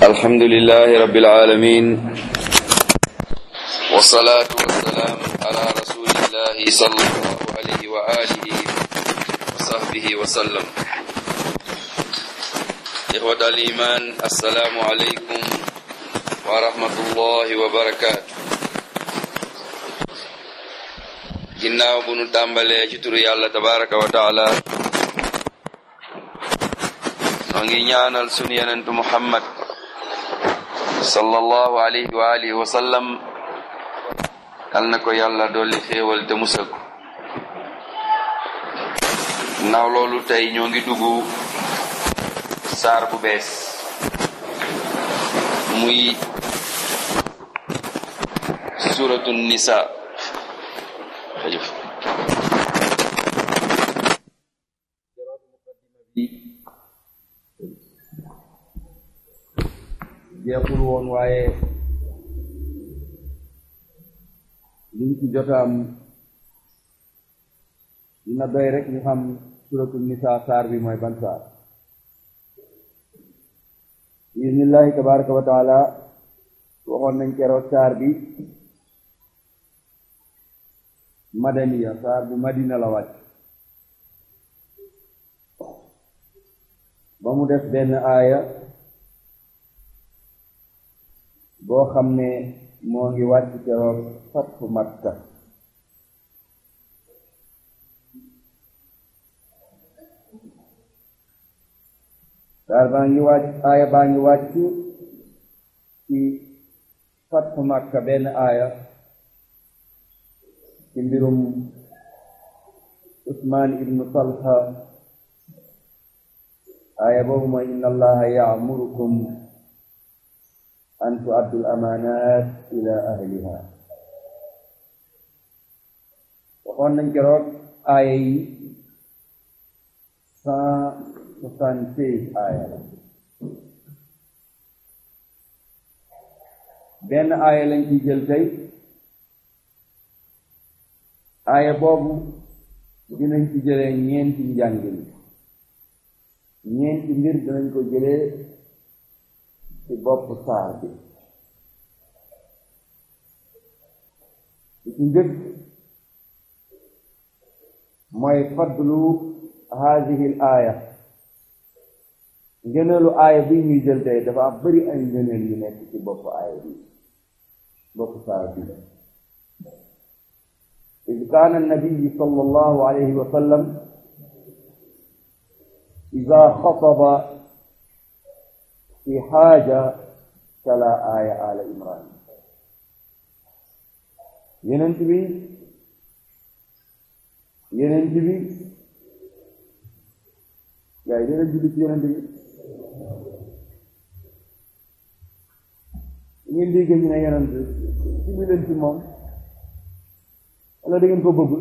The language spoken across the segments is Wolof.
الحمد لله رب العالمين والصلاة والسلام على رسول الله صلى الله عليه وآله وصحبه وسلم إخوة الإيمان السلام عليكم ورحمة الله وبركاته ginnaaw bu nu tàmbalee ci turu yàlla tabaraka wa taala noo ngi ñaanal sunu yenentu muhammad sallallahu alayhi wa alihi wa sallam yal na ko yàlla dolli xéewal te musal ko ginnaaw loolu tey ñoo ngi dugg saar bu bees muy suratu nisa jërëjëf jeexul woon waaye liñ ci jotaam dina doy rek ñu xam suratul nisa saar bi mooy ban saar bismillahi tabaraka wa taala waxoon nañ keroog saar bi madaniya saar bu madina la wàcc ba mu def benn aaya boo xam ne moo ngi wàcc keroog fatfu makka saar baa ngi wàcc aaya baa ngi wàcc ci fatfu makka benn aaya ci mbirum usmaan ibnu talha aaya boobu mooy inna allaha ya'murukum an tu'addu al-amaanaat ila ahliha waxoon nañ keroog aaya yi cent soixante-seize aaya la benn aaya lañ ciy jël tey aaya boobu dinañ ci jëlee ñeenti njàngin ñeenti mbir dinañ ko jëlee ci bopp saar bi li ci njëkk mooy fadlu haadihi l aaya ngëneelu aaya bi ñuy jël tey dafa am bari ay ngëneel yu nekk ci bopp aaya bi bopp saar bi id kaana annabiyu sala allahu alayhi wa sallam ida xataba fi xaaja tala aaya ala imran yenent bi yenent bi yaay dina julli ci yenent bi ngeen dégg ñu ne yenent julli leen ci moom wala da ngeen ko bëggul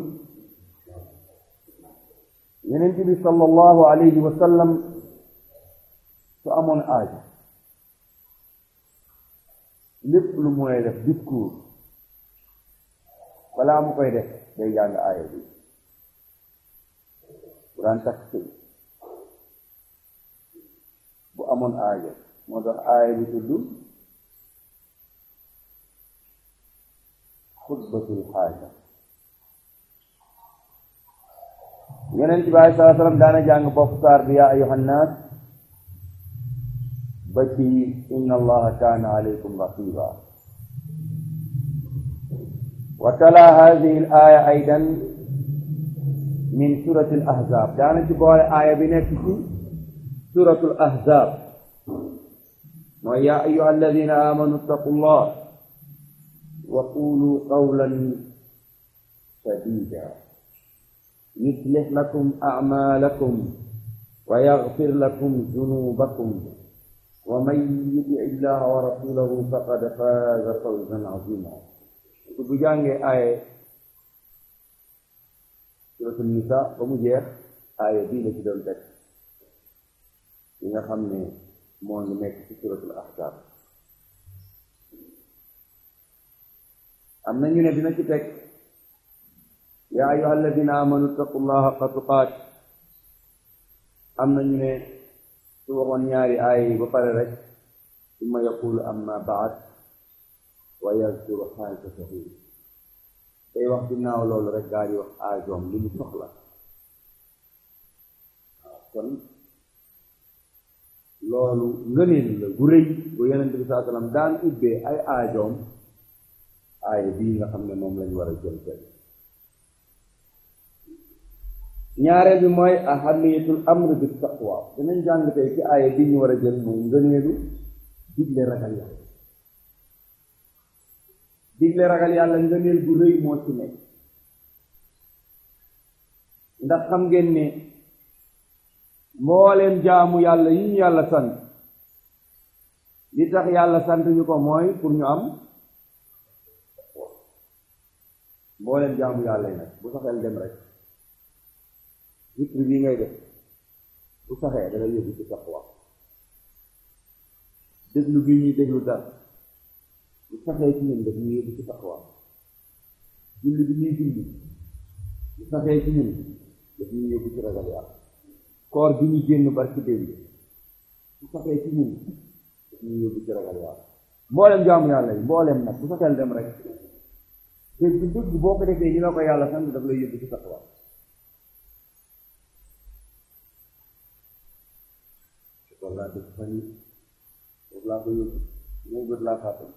yenent bi sallallahu alayhi wa sallam su amoon aajo lépp lu mooy def discours balaa mu koy def day jàng aaya bi bu daan takk sëy bu amoon aajo moo tax aaya bi tudd xutbatul xaaja yonent bi alei salaa sallam daana jàng bopp saar bi yaa ayuha nnaas ba ci inna allaha kaana alaykum raqiba wa tala hadihi al aya aydan min surati al ahzab daana ci boole aaya bi nekk ci suratu al ahzab mooy yaa ayuha alladina amanu ittaqu llah wa qulu qawlan sadida yuslih lakum acmaalakum wa yaxfir lakum zunubakum wa man yuti illaha wa rasulahu faqad faaza fawzan azima su bu jàngee aaye suratul nisa ba mu jeex aaye bii la ci doon teg yi nga xam ne moo ngi nekk ci suratul ahzab am na ñu ne dina ci teg yaa ayyuha alladina amanu ittaqullaha haqqa tuqaat am na ñu ne su waxoon ñaari aaya yi ba pare rek summa yaqulu amma baad wa yazkuru xaajatahu day wax ginnaaw loolu rek gaa di wax aajoom li mu soxla waaw kon loolu ngëneel la gu rëy bu yonent bi saa sallam daan ubbee ay aajoom aaya bii nga xam ne moom lañu war a jël tey ñaareel bi mooy ahamiyatul amr bi taqwa dinañ jàng tey ci aaya bii ñu war a jël mooy ngëneelu digle ragal yàlla digle ragal yàlla ngëneel gu rëy moo ci nekk ndax xam ngeen ne mbooleem jaamu yàlla yi ñu yàlla sant li tax yàlla sant ñu ko mooy pour ñu am mbooleem jaamu yàlla yi nag bu saxeel dem rek zikr bii ngay def bu saxee dana yóbbu ci taqwa déglu bii ñuy déglu dara bu saxee ci ñun daf ñuy yóbbu ci taqwa julli bi ñuy julli bu saxee ci ñun daf ñuy yóbbu ci ragal yàlla koor bi ñu génn barki démb bu saxee ci ñun daf ñuy yóbbu ci ragal yàlla mboolem jaamu yàlla yi mboolem nag bu saxeel dem rek dégg dëgg boo ko defee ñu la ko yàlla sant daf lay yóbbu ci taqwa école laa dëkk fan yi foofu laa ko yóbbu ñëw bët laa fàtte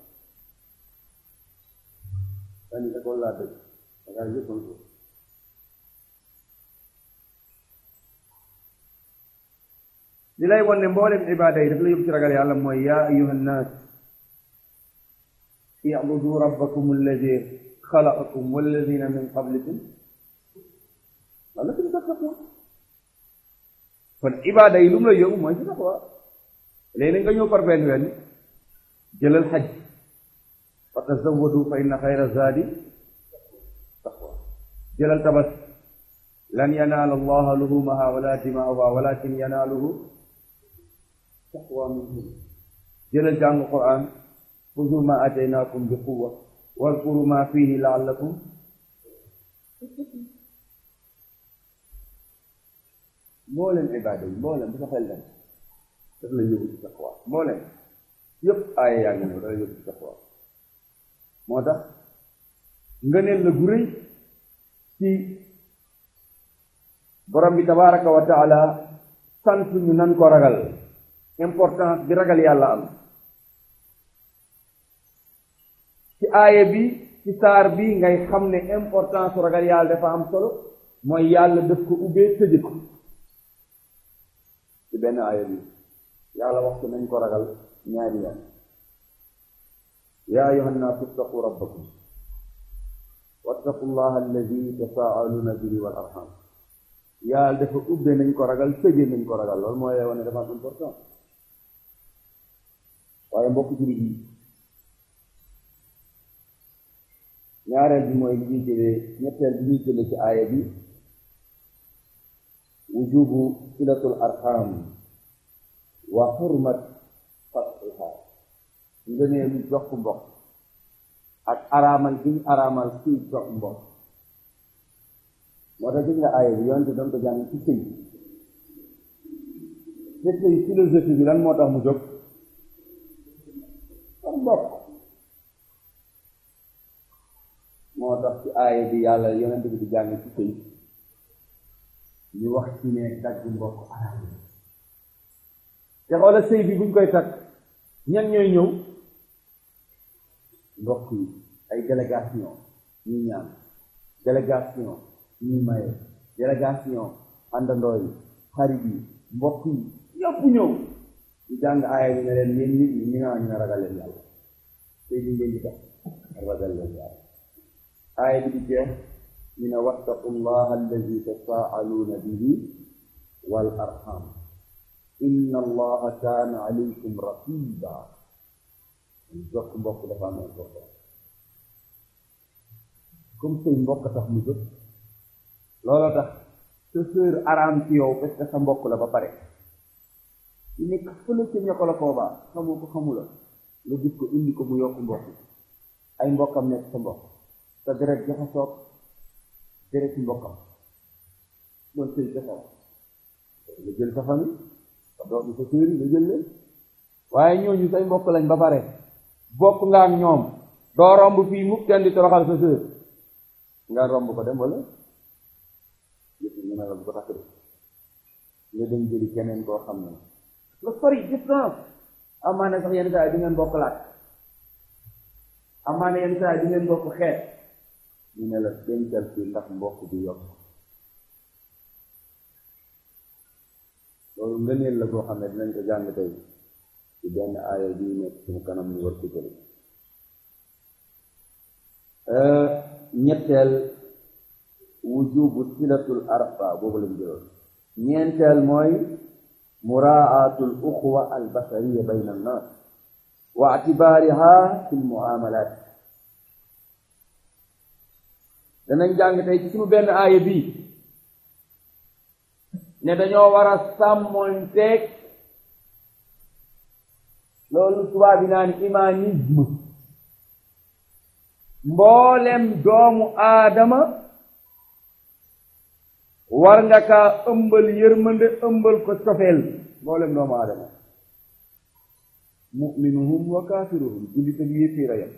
fan yi école laa dëkk dangaa yëppan ko li lay won ne mboolem ibaada yi daf la yóbbu ci ragal yàlla mooy yaa ayuha nnaas i'budu rabbakum alladi xalaqakum walladina min qablikum la'allakum tattaqun kon ibaada yi lu mu la yóbbu mooy ci taqwa léegi nga ñëw par benn wenn jëlal xaj fa tazawwadu fa inna xayra zaadi taqwa jëlal tabas lan yanaala allaha luhumaha wala dimaaha walakin yanaaluhu taqwa minkum jëlal jàng quran xuzu ma ataynaakum bi quwa wadkuru ma fihi laallakum mboolem ibaada yi mboolem bu sa xel dem daf la yóbbu ci taqwa mboolem yëpp aaya yaa ngi ñëw dala yóbbu ci taqwa moo tax ngëneel la gu rëy ci borom bi tabaraka wa taala sant ñu nan ko ragal importance bi ragal yàlla am ci aaya bi ci saar bi ngay xam ne importance ragal yàlla dafa am solo mooy yàlla daf ko ubbee tëje ko ci benn aaya bi yàlla wax ko nañ ko ragal ñaari yoon yaa ayuha nnaasu ittaqu rabbakum wattaqu llaha alladi tasaaluna bihi wal arham yàlla dafa ubbe nañ ko ragal tëje nañ ko ragal loolu mooy wane dafa am important waaye mbokk jullit yi ñaareel bi mooy li ñuy jëlee ñetteel bi ñuy jëlee ci aaya bi wujubu silatul arham wa xurmat fatxiha ngëneelu jokk mbokk ak araamal bi ñu araamal kuy jokk mbokk moo tax gis nga aaya bi yonte doon ko jàng ci sëy te sëy philosophie bi lan moo tax mu jóg ak mbokk moo tax ci aaya bi yàlla yonent bi di jàng ci sëy ñu wax ci ne dagg mbokk araam te xoola sëy bi buñ koy takk ñan ñooy ñëw mbokk yi ay délégation ñuy ñaan délégation ñuy maye délégation àndandoo yi xarit yi mbokk yi ñëpp ñëw ñu jàng aaya bi ne leen yéen nit ñi ñu naa ñu ne ragal leen yàlla sëy bi ngeen di tax ragal leen yàlla aaya bi di jeex ñu ne wattaqu llaha alladi tasaaluuna bihi wal arham inna allaha kaana alaykum raqiba jokk mbokk dafa am important comme sëy mbokk tax mu jóg looloo tax sa sœur araam ci yow parce que sa mbokk la ba pare ci nekk fële ca ña ko la koobaa xamu ko xamu la nga gis ko indi ko mu yokk mbokk ay mbokkam nekk sa mbokk sa deret jaxasoog deret ci mbokkam loolu sëy jaxaw nga jël sa famille sa doom sa sœur yi nga jël leen waaye ñooñu say mbokk lañ ba pare bokk nga ak ñoom doo romb fii mukk kenn di toroxal sa sœur nga romb ko dem wala yëpp ñu ne la bu ko takk de nga dem jëli keneen koo xam ne la sori distance amaana sax yenn saa yi di ngeen bokk laaj amaana yenn saa yi di ngeen bokk xeet ñu ne la dencal fii ndax mbokk bi yokk loolu ngëneel la boo xam ne dinañ ko jàng tey ci benn aaya bii nekk suñu kanam ñu war ko jëli ñetteel wujubu silatul arfa boobu lañ jëloon ñeenteel mooy muraatul uxwa al basariya bayna annas wa atibaariha fi lmuamalat danañ jàng tey ci suñu benn aaya bii ne dañoo war a sàmmonteeg loolu tubaab bi naan humanisme mboolem doomu aadama war nga kaa ëmbal yërmande ëmbal ko cofeel mboolem doomu aadama muminuhum wa kaafiruhum jullit ak yéeféer a yam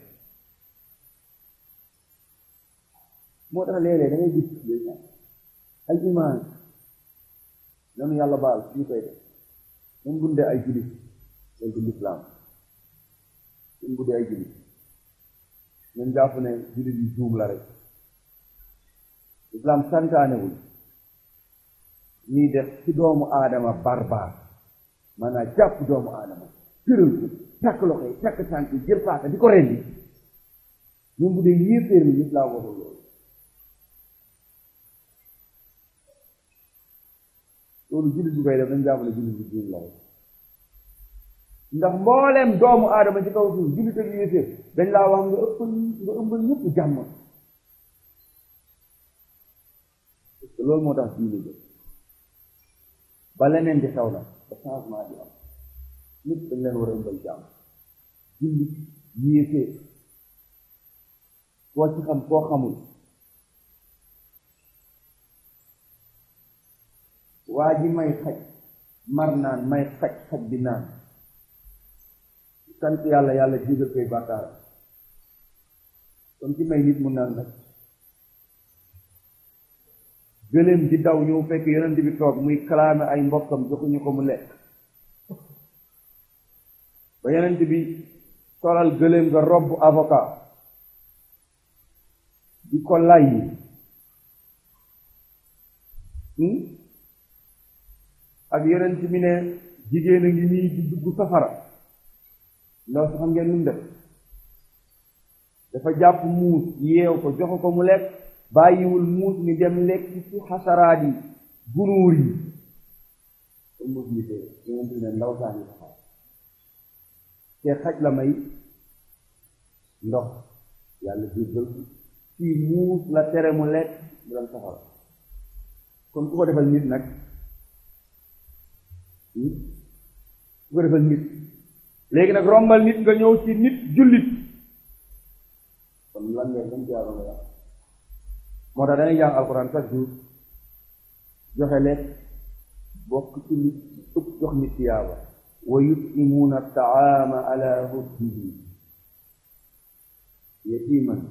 moo tax léeg-léeg da ngay gis ay imaan nanu yàlla baal suñu koy def même bu dee ay jullit day du lislaam même bu dee ay jullit ñun jàpp ne jullit yi juum la rek lislaam santaanewul ñuy def ci doomu aadama barbaar maanaam jàpp doomu aadama tëral ko takk loxo yi takk tànk yi jël paaka di ko rendi même bu dee yéeféer ni lislaam waxul loolu loolu jullit bu koy def dañ jàpp ne jullit bu juum la rek ndax mbooleem doomu aadama ci kaw suuf jullit ak yéeféer dañ laa wax nga ëppal nga ëmbal ñëpp jàmm parce que loolu moo tax diine jël ba leneen di xew na ba changement di am nit dañ leen war a ëmbal jàmm jullit yéeféer koo ci xam koo xamul waa ji may xaj mar naan may xaj xaj bi naan sant yàlla yàlla jégal koy bàkkaar kon ci may nit mu naan nag gëléem di daw ñëw fekk yonent bi toog muy kalaame ay mbokkam joxuñu ko mu lekk ba yonent bi solal gëléem nga robb avocat di ko lay ak yonent bi ne jigéen a ngi nii di dugg safara ndaw si xam ngeen lu mu def dafa jàpp muus yeew ko jox ko mu lekk bàyyiwul muus mi dem lekk ci xasaraat yi gunuur yi te muus mi te yonent bi ne ndaw saa ngi safara te xaj la may ndox yàlla jéggal ko fii muus la tere mu lekk mu dem safara kon ku ko defal nit nag ku ko defal nit léegi nag rombal nit nga ñëw ci nit jullit kon lan ngeen gën jaaroon nga yàq moo tax dangay jàng alxuraan chaque jour joxe lekk bokk ci nit ëpp jox nit tiyaaba wa yutimuuna taama ala hubbihi yatiman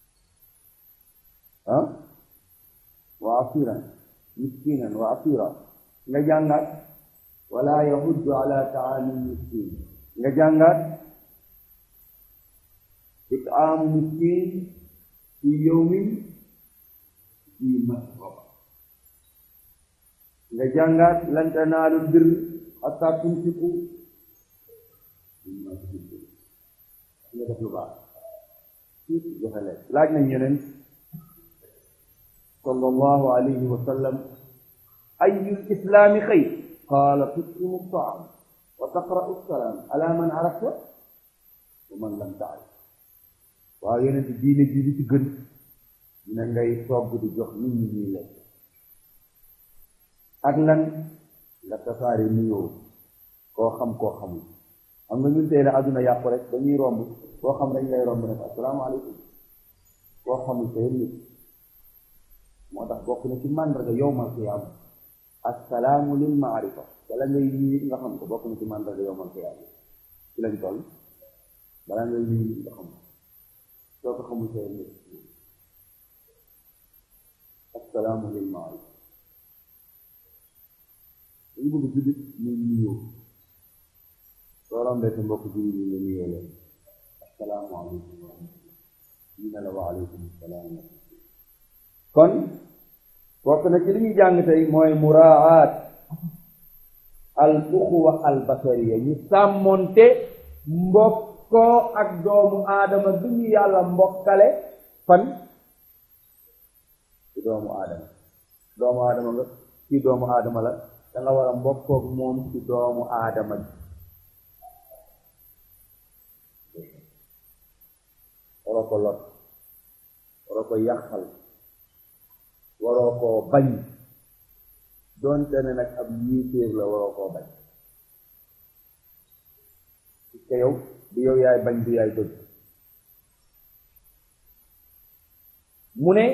ah wa asiran miskinan wa asira nga jàngaat wala yahuddu ala taami miskin nga jàngaat itaamu miskin fi yawmin fi masraba nga jàngaat lan tanaalu bir hatta tunfiqu mimma tuhibbun nga def lu baax joxe leen laaj nañ yeneen sallallahu alayhi wa sallam ayu lislaami xayr qaala tut'imu taam wa taqra'u salaam ala man arafta wa man lam taarif waaw yeneen diine ji li ci gën ne ngay togg di jox nit ñi ñuy lekk ak lan nga tasaare nuyoo koo xam koo xamul xam nga ñun tey la àdduna yàqu rek dañuy romb koo xam dañ lay romb rek asalaamaaleykum koo xamul tey nit moo tax bokk na ci màndarga yowmal qiyaama assalaamu lil maarifa wala ngay nit nga xam ko bokk na ci màndarga yowmal qiyaama ci lañ toll balaa nga nuyu nga xam soo ko xamul sa nit assalaamu lil maaruf dañu bëgg jullit ñu nuyoo soo rombee sa mbokk jullit yi nga nuyoo leen assalaamu aleykum wa rahmatullah ñu ne la wa aleykum salaam kon bokk na ci li ñuy jàng tey mooy muraat al uxuwa al basariya ñu sàmmonte mbokkoo ak doomu aadama bi ñu yàlla mbokkale fan ci doomu aadama doomu aadama nga ci doomu aadama la da nga war a mbokkook moom ci doomu aadama ji waroo ko lot waroo ko yàqal waroo koo bañ doonte ne nag ab yiitéer la waroo koo bañ parce que yow du yow yaay bañ du yaay bëgg mu ne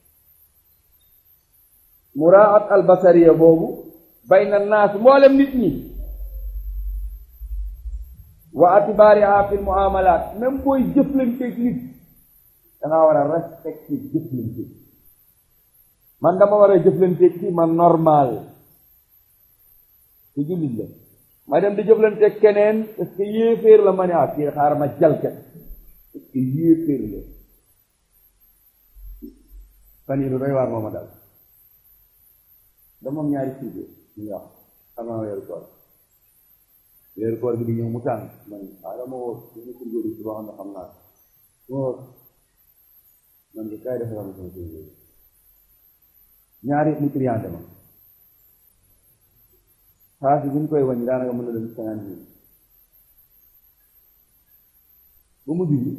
muraat albasariya boobu bayna naas mboolem nit ñi wa atibaariha fi muamalat même booy jëflanteeg nit dangaa war a respecté jëflante man dama war a jëflanteeg ci man normal ci jullit la ma dem di jëflanteeg keneen est-ce que yéeféer la ma ne ah kii xaar ma jalkat est-ce que yéeféer la fan yi lu doy waar mooma dal dama am ñaari sujet ñu wax xam naa weeru koor weeru koor gi di ñëw mu tàng man ah dama woo suñu kurgóor yi si boo xam ne xam naa wóor man de kaay defaral ma sama kurgóor ñaari mu triante ma xaalis bi ñu koy wàññi daanaka mën na dem cinquante mille ba mu dugg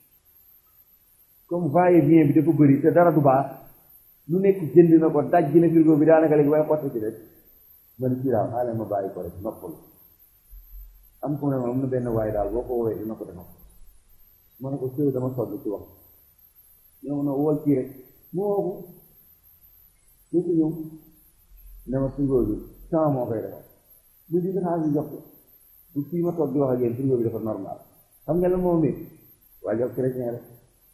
comme va et vient bi dafa bëri te dara du baax lu nekk jënd na ko daj na frigo bi daanaka léegi bay xotti ci rek man ci daal xaaral ma bàyyi ko rek noppal am ko ne ma am na benn waay daal boo ko woowee dina ko defal ma ne ko sëy dama sonn ci wax ñëw na wol kii rek mu woo ko ñu ko ñëw ne ma frigo bi sama moo koy defal bu di xaalis bi jox ko bu fii ma toog di wax ak yéen frigo bi dafa normal xam nga la moo métti waa jox chrétien rek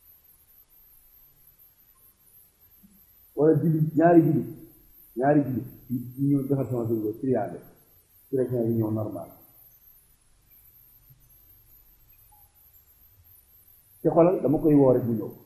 wala julli ñaari julli ñaari julli ñu ñëw defar sama frigo triande chrétien bi ñëw normal te xoolal dama koy woo rek mu ñëw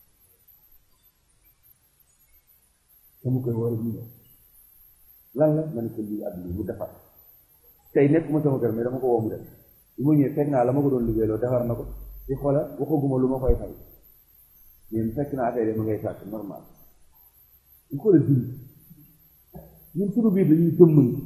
dama koy woo rek mu ñëw lan la ma ne ko lii ak lii mu defar tey nekkuma sama kër mais dama ko woo mu def bu ma ñëwee fekk naa la ma ko doon liggéeyloo defar na ko te xoolal waxaguma lu ma koy fay mais fekk naa affaire yi ma ngay sàkk normal ñu ko la dund ñun suñu biir dañuy jëmmante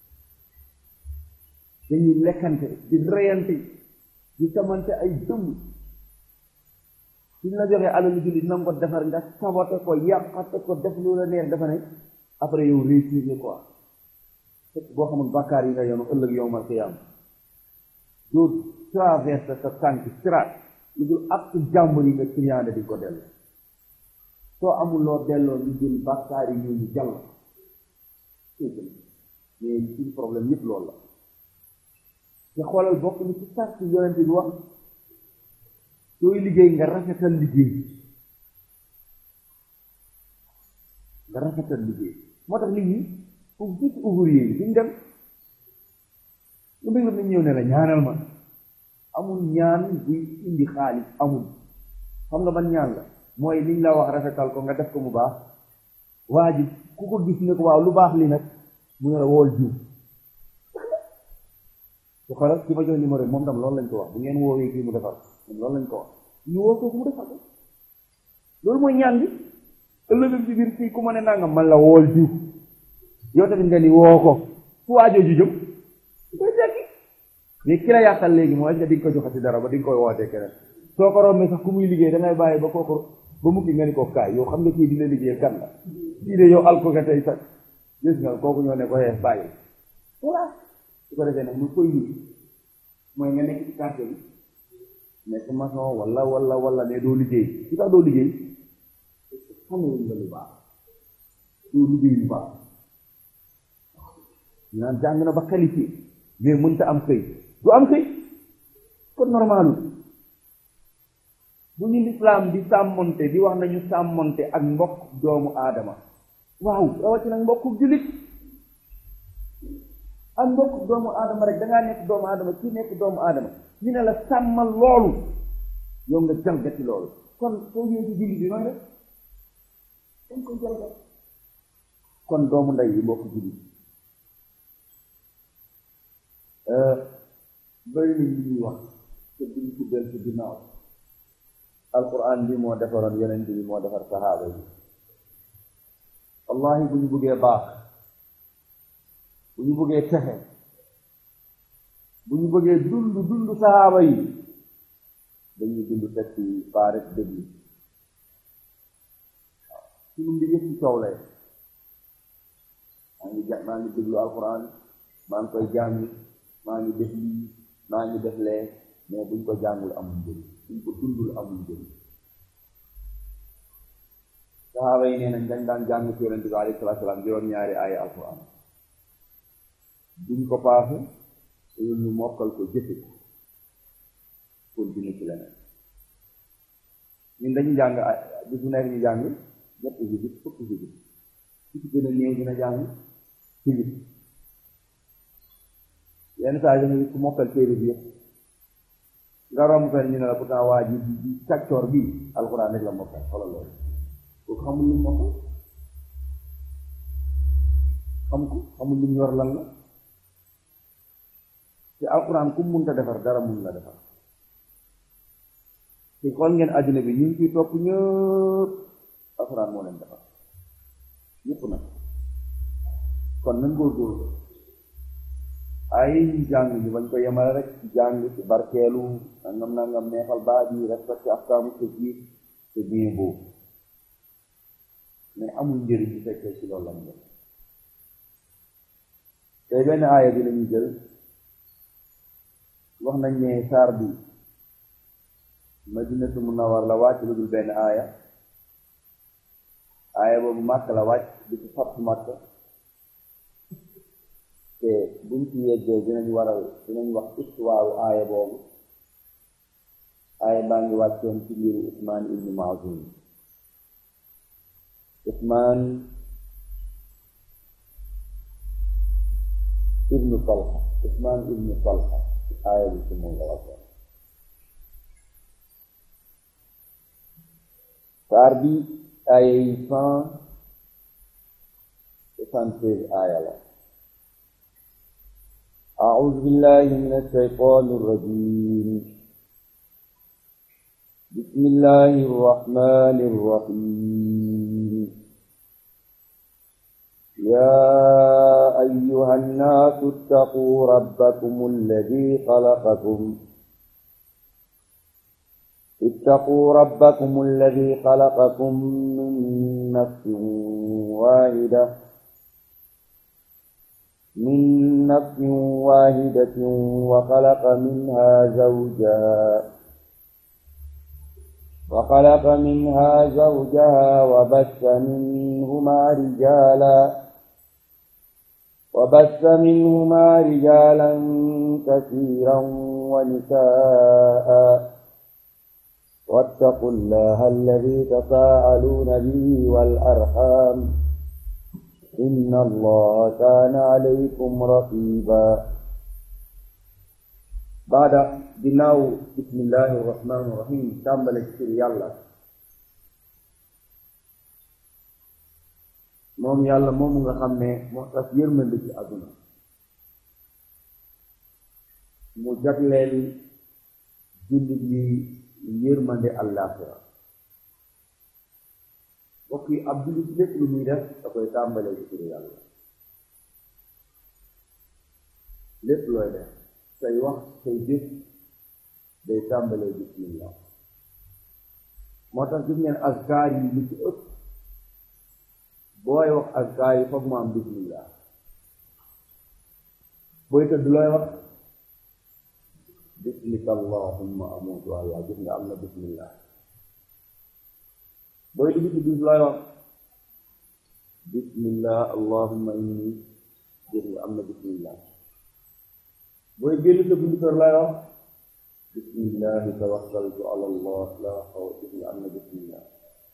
dañuy lekkante di reyante di samante ay dëmm suñ la joxee alalu jullit na nga ko defar nga sabote ko yàqate ko def lu la neex dafa ne après yow réussir nga quoi fekk boo xamul bàkkaar yi nga yoonu ëllëg yow mal qiyaam doo traverse sa tànk siraat lu dul ak jàmbur yi nga triande di ko dellu soo amul loo delloo ñu jël bàkkaar yi ñooñu jàll mais suñu problème yëpp loolu la te xoolal bokk ni ci sàcc yonente bi wax sooy liggéey nga rafetal liggéey nga rafetal liggéey moo tax nit ñi foofu fii ci ouvrier yi duñ dem lu mbég la nañ ñëw ne la ñaanal ma amul ñaan buy indi xaalis amul xam nga ban ñaan la mooy liñ la wax rafetal ko nga def ko mu baax waa ji ku ko gis ne ko waaw lu baax li nag mu ne la wool jiw su xoolal ki ma jox numéro moom tam loolu lañ ko wax bu ngeen woowee kii mu defar moom loolu lañ ko wax ñu woo ko mu defar ko loolu mooy ñaan bi ëllëg ci biir fii ku ma ne nangam man la wool jiw yow tamit nga ni woo ko fu waajoo ju jëm koy jekki mais ki la yàqal léegi mooy nga di nga ko joxati dara ba di nga koy wootee keneen soo ko rombee sax ku muy liggéey da ngay bàyyi ba kooku ba mukki nga ni ko kaay yow xam nga kii dina liggéey kan la kii de yow alko nga tey sax gis nga kooku ñoo ne ko xeex bàyyi voilà su ko defee nag mu koy nit mooy nga nekk ci quartier bi nekk maçon wala wala wala ne doo liggéey su tax doo liggéey xamewuñ nga lu baax doo liggéey lu baax ñu naan jàng na ba qualifié mais mënta am xëy du am xëy kon normalu bu ñu lislaam di sàmmonte di wax nañu sàmmonte ak mbokk doomu aadama waaw rawatina mbokku jullit ak mbokk doomu aadama rek dangaa nekk doomu aadama kii nekk doomu aadama ñu ne la sàmmal loolu yow nga jalgati loolu kon soo ñëwee ci jullit bi nooy def dañ ko jalgat kon doomu ndey yi mbokk jullit bëri na li ñuy wax te duñ ko del ci ginnaaw alquran bi moo defaroon yonent bi moo defar sahaaba yi wallahi bu ñu bëggee baax bu ñu bëggee texe bu ñu bëggee dund dund sahaaba yi dañuy dund teg ci paaret déglu waaw suñu mbir yëpp ci coow lay maa ngi ja maa ngi déglu alquran maa ngi koy jàng maa ngi def lii maa ngi def lee mais buñ ko jàngul amul njëriñ buñ ko dundul amul njëriñ saxaaba yi nee nañ dañ daan jàng ci yonente bi alayhi salaatu salaam juróom-ñaari aaya alquran duñ ko paase te ñu mokkal ko jëfe ko continue ci leneen ñun dañu jàng bis bu nekk ñu jàng ñetti visite fukki visite ci ci gën a néew dina jàng ci yenn saa yi nga ku mokkal téere bi yëpp nga romb fenn ñu ne la pourtant waa ji bi càccoor bi alxuraan rek la mokkal xoolal loolu kooku xamul lu mokkal xam ko xamul lu yor lan la te alxuraan ku munta defar dara mun la defar te xool ngeen àddina bi ñu ngi ciy topp ñëpp alxuraan moo leen defar ñëpp nag kon nañ góorgóorlu ay jàng ñu bañ ko yemale rek ci jàng ci barkeelu nangam nangam neexal baat yi respecté afkaamu tajwid c'est bien beau mais amul njëriñ bu fekkee ci loolu lañ def tey benn aaya bi lañuy jël wax nañ ne saar bi madinatu munawar la wàcc lu dul benn aaya aaya boobu màkk la wàcc di ci fattu màkk te buñ ci yeggee dinañ waral dinañ wax histoire aaya boobu aaya baa ngi wàccoon ci mbiru Usmaan ibnu Mazun Usmaan ibnu Talha Usmaan ibnu Talha aaya bi ci moom la wàccoon saar bi aaya yi cent soixante-treize aaya la أعوذ بالله من الشيطان الرجيم بسم الله الرحمن الرحيم يا أيها الناس اتقوا ربكم الذي خلقكم اتقوا ربكم الذي خلقكم من نفس واحده من نفس واحدة وخلق منها زوجها وخلق منها زوجها وبث منهما رجالا وبث منهما رجالا كثيرا ونساء واتقوا الله الذي تساءلون به والأرحام إن الله كان عليكم رقيبا بعد ginnaaw bismillahi irrahmani irrahim tàmbale ci tur yàlla moom yàlla moomu nga xam ne moo tax yërmande ci àdduna mu jagleel jullit yi yërmande àllaaxira mbokk yi ab jullit lépp lu muy def da koy tàmbalee ci turu yàlla lépp looy def say wax say jëf day tàmbalee bismillah moo tax gis ngeen azkaar yi lu ci ëpp booy wax azkaar yi foog mu am bismillah booy tëdd looy wax bismika allahumma amutu allah gis nga am na bismillah booy dugg ci bis looy wax bismillah allahumma inni gis nga am na bismillah booy génn sa buntu kër looy wax bismillahi tawakkaltu ala allah la xawla gis nga am na bismillah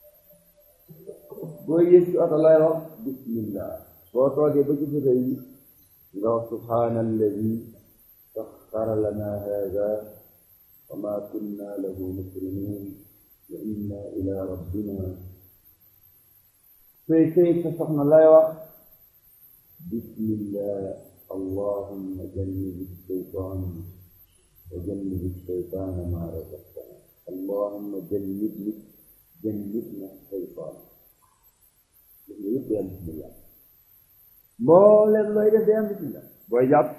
boo yées ci oto lay wax bismillah boo toogee ba ci foto yi nga wax subhaana alladi saxara lana hada wa ma kunna lahu mukrinin wa inna ila rabbina sooy sëy sa soxna lay wax bismillah allahumma jannibi shaytan wa jannibi shaytana ma razaqtana allahumma jannibni jannibna shaytan yëpp day am bismillah mbooleem looy def day am bismillah booy jàpp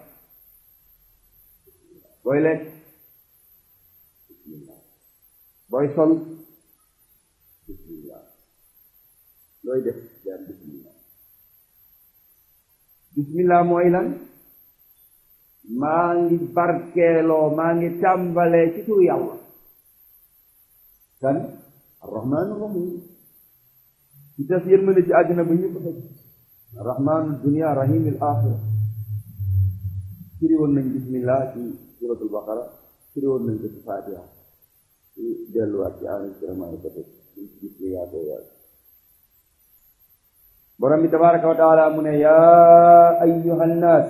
booy lekk bismillah booy sol bismillah looy def day am bismillah bismillah mooy lan maa ngi barkeeloo maa ngi tàmbalee ci turu yàlla kan arrahmaanu rahim ci tas yërmande ci àddina ba ñëpp fekk rahmaanu dunia rahimil axira firi woon nañ bismillah ci suratul baqara firi woon nañ ko ci fatiha ci delluwaat ci enregistrement yi ko teg ci gis li yaatoo yaatu borom bi tabaraka wa taala mu ne yaa ayyuha nnaas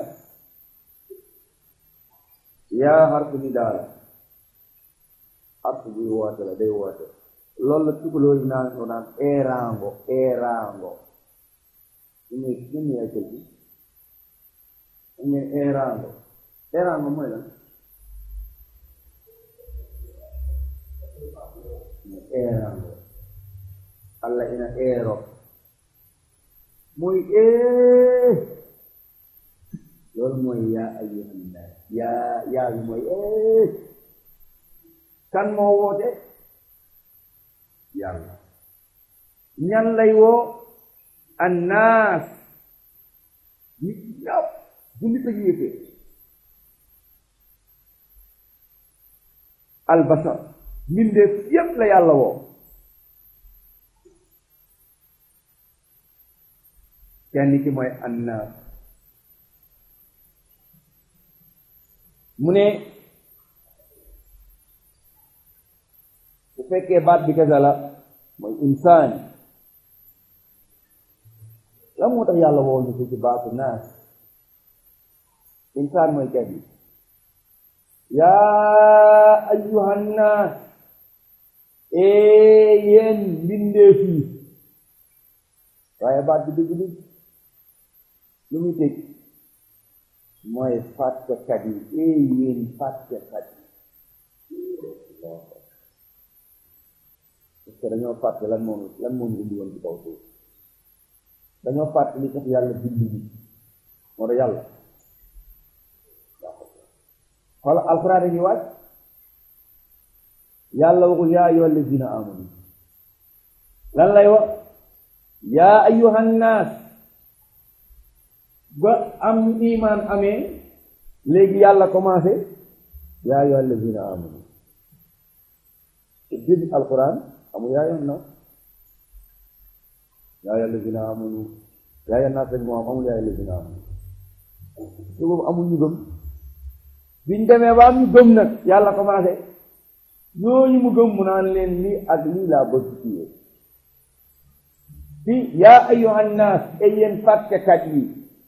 yaa xarfu ni daal xarfu buy woote la day woote loolu la tukulóori naan ko naan erango erango ini ini ya jadi ini erango erango mooy lan erango Allah ina ero mooy ee loolu mooy yaa ayyuhan naas yaa yaa bi mooy ee kan moo woote yàlla ñan lay woo annaas nit ñëpp jullit ak yéefee albasar mbindeef yépp la yàlla woo kenn ki mooy annaas mu ne bu fekkee baat bi kese la mooy insaan lan moo tax yàlla woo ñu ci baatu naas insaan mooy kenn yaa ayyuhan naas ee yéen mbindeef yi waaye baat bi dëgg dëgg lu muy tëj mooy fàttekat yi ee yéen fàttekat yi parce que dañoo fàtte lan moom lan moom indi woon ci kaw suuf dañoo fàtte li tax yàlla bind bi moo tax yàlla xoola alxuraan dañuy wàcc yàlla waxul yaa ayyuha allazina amanu lan lay wax yaa ayyuhan naas ba am iman amee léegi yàlla commencé yaa ayyuha allazina amanu début alquran amul yaa ayyuhan naas yaa ayyuha allazina amanu yaa ayyuhan naas rek moo am amul yaa ayyuha allazina amanu su boobu amul ñu gëm biñ demee ba am ñu gëm nag yàlla commencé ñooñu mu gëm mu naan leen lii ak lii laa bëgg ci yéen fi yaa ayyuhan naas ay yéen fàttekat yi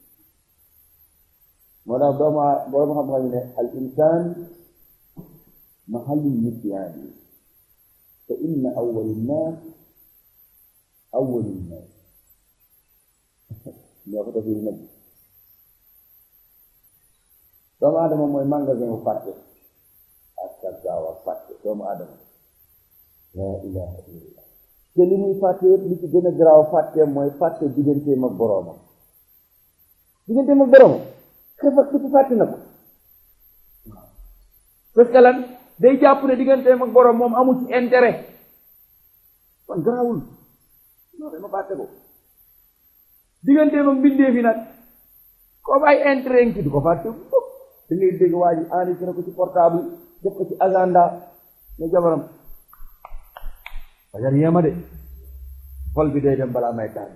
moo tax doomu boroom xam-xam ne al insaan mahallu nisyaan yi fa inna awwal naas awwal naas ñoo ko defee nag doomu adama mooy magasin wu fàtte ak sa gaaw a fàtte doomu adama laa ilaha illallah te li muy fàtte yëpp li ci gën a garaaw fàtte mooy fàtte digganteem ak boroomam digganteem ak boroomam xefak ci fàtte na ko waaw parce que lan day jàpp ne digganteem ak boroom moom amul ci intérêt kon garaawul non dama fàtte ko digganteem ak mbindeef yi nag comme ay intérêt ngi ci du ko fàtte mukk da ngay dégg waa ji enregistré ko ci portable def ko ci agenda ne jabaram fajar yéema de xol bi day dem balaa may tardé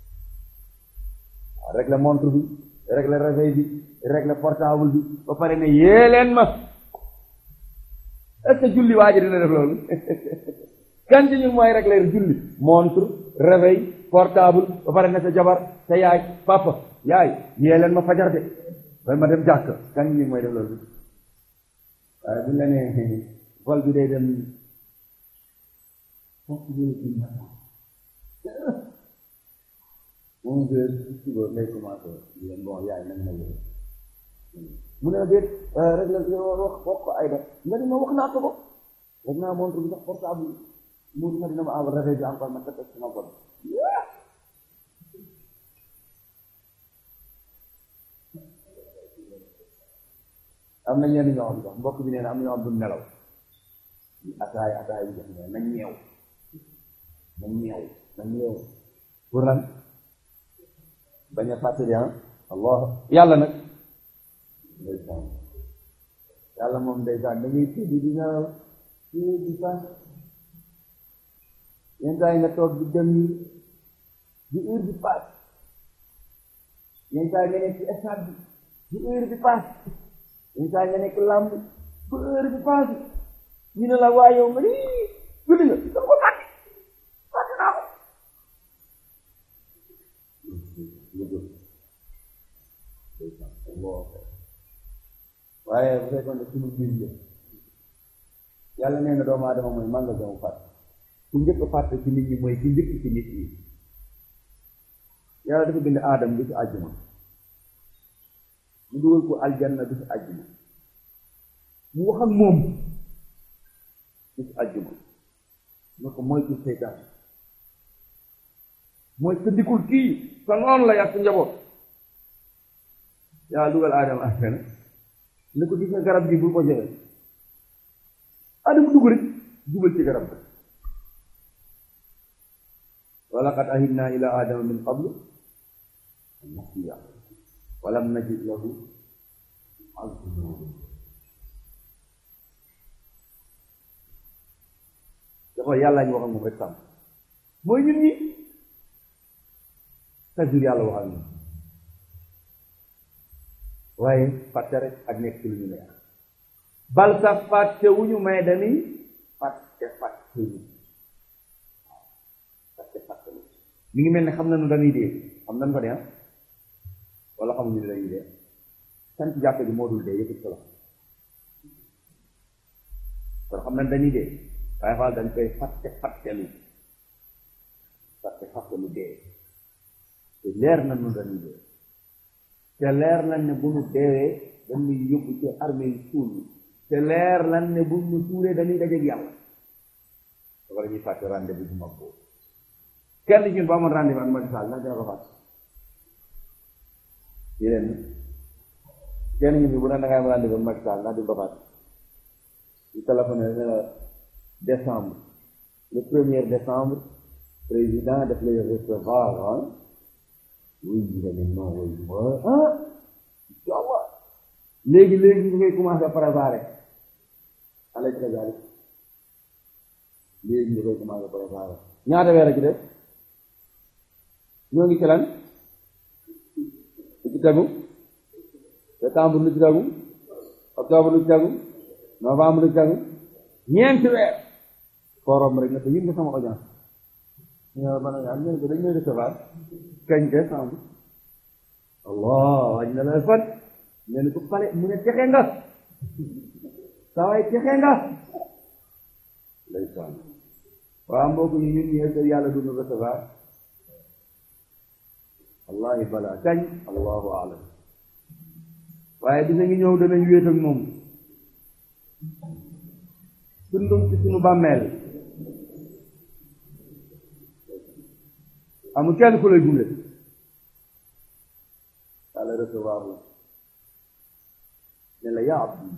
waaw régler montre bi régler réveil bi régler portable bi ba pare ne yee leen ma est-ce que julli waa ji dina def loolu kan ci ñun mooy régler julli montre réveil portable ba pare ne sa jabar sa yaay papa yaay yee leen ma fajar de ba ma dem jàkk kan ci ñun mooy def loolu waaye buñ la nee vol bi day dem onze heures suba lay commencé leen bon yaay nañ ma yëg mu ne déet rek la wax wax ko ay def nga ni ma wax naa ko ko rek naa montre bi sax portable mu dina dina ma am réveil bi encore ma tëdd sama bon am na ñenn ñoo xam sax mbokk bi nee na am na ñoo xam du nelaw ataay ataay bi def ne nañ ñeew nañ ñeew nañ ñeew pour lan bañ a fàttali ah allah yàlla nag ndeysaan yàlla moom ndeysaan da ngay tëdd di nelaw di fan yenn saa yi nga toog di dem yi di heure bi paas yenn saa yi nga nekk ci stade bi di heure bi paas yenn saa yi nga nekk làmb bu heure bi paas ñu ne la waa yow nga ni julli nga da ko fàtte fàtte naa ko waaye bu fekkoon ne suñu biir la yàlla nee na doomu aadama mooy magasin mu fàtte ku njëkk fàtte ci nit ñi mooy ki njëkk ci nit ñi yàlla dafa bind aadama bi ci àjjuma mu dugal ko aljanna bi ci àjjuma mu wax ak moom bi ci àjjuma ne ko mooy ci seytaan mooy sa dikul kii sa noonu la yàq sa njaboot yàlla dugal aadama àjjana ne ko gis nga garab gi bul ko jege aadama dugg rek jubal ci garab ga wa laqad ahidna ila adama min qablu nasiya walam najid lahu azma dafa yàlla ñu wax ak moom rek sàmm mooy ñun ñi chaque jour yàlla wax ak ñun waaye fàtte rek ak nekk ci lu ñu neex bal sax fàtte wu ñu may dañuy fàtte fàtte ñu fàtte fàtte ñu mi ngi mel ne xam nañu dañuy dee xam nañu ko de ah wala xamuñu ne dañuy dee sant jàppe bi moo dul dee yëpp solo kon xam nañ dañuy dee waaye xool dañ koy fàtte fàttelu fàtte fàttelu dee te leer na nu dañuy dee te leer nañ ne bu nu deewee dañuy yóbbu ci armée yi suul te leer nañ ne bu nu suulee dañuy dajeeg yàlla dafa la ñuy fàtte rendez-vous bu mag boobu kenn ci ñun bu amoon rendez-vous ak Macky Sall ndax dina ko fàtte yéen kenn ñu fi bu ne da ngay am rendez-vous ak Macky Sall ndax di ko fàtte ñu téléphoné ne la décembre le premier décembre président daf lay recevoir ah oui nga ne non oui ah incha allah léegi léegi ñu koy commencé préparer alay trésor léegi ñu koy commencé préparer ñaata weer a ci def ñoo ngi ci lan lu ci tegu septembre lu ci tegu octobre lu ci tegu novembre lu ci tegu ñeenti weer forom rek na ko yëg nga sama audience ñoo man a am ñene ko dañ lay recevoir kañ décembre allah wañ na la fan ñu ne ko xale mu ne texe nga sawaay texe nga ndeysaan waaw mbokk ñu ñun ñi est yàlla du ñu recevoir wallahi bala kañ allahu alam waaye dina ngi ñëw danañ wéet ak moom dundum ci suñu bàmmeel amul kenn ku lay gunge yàlla recevoir la ne la yaa abdi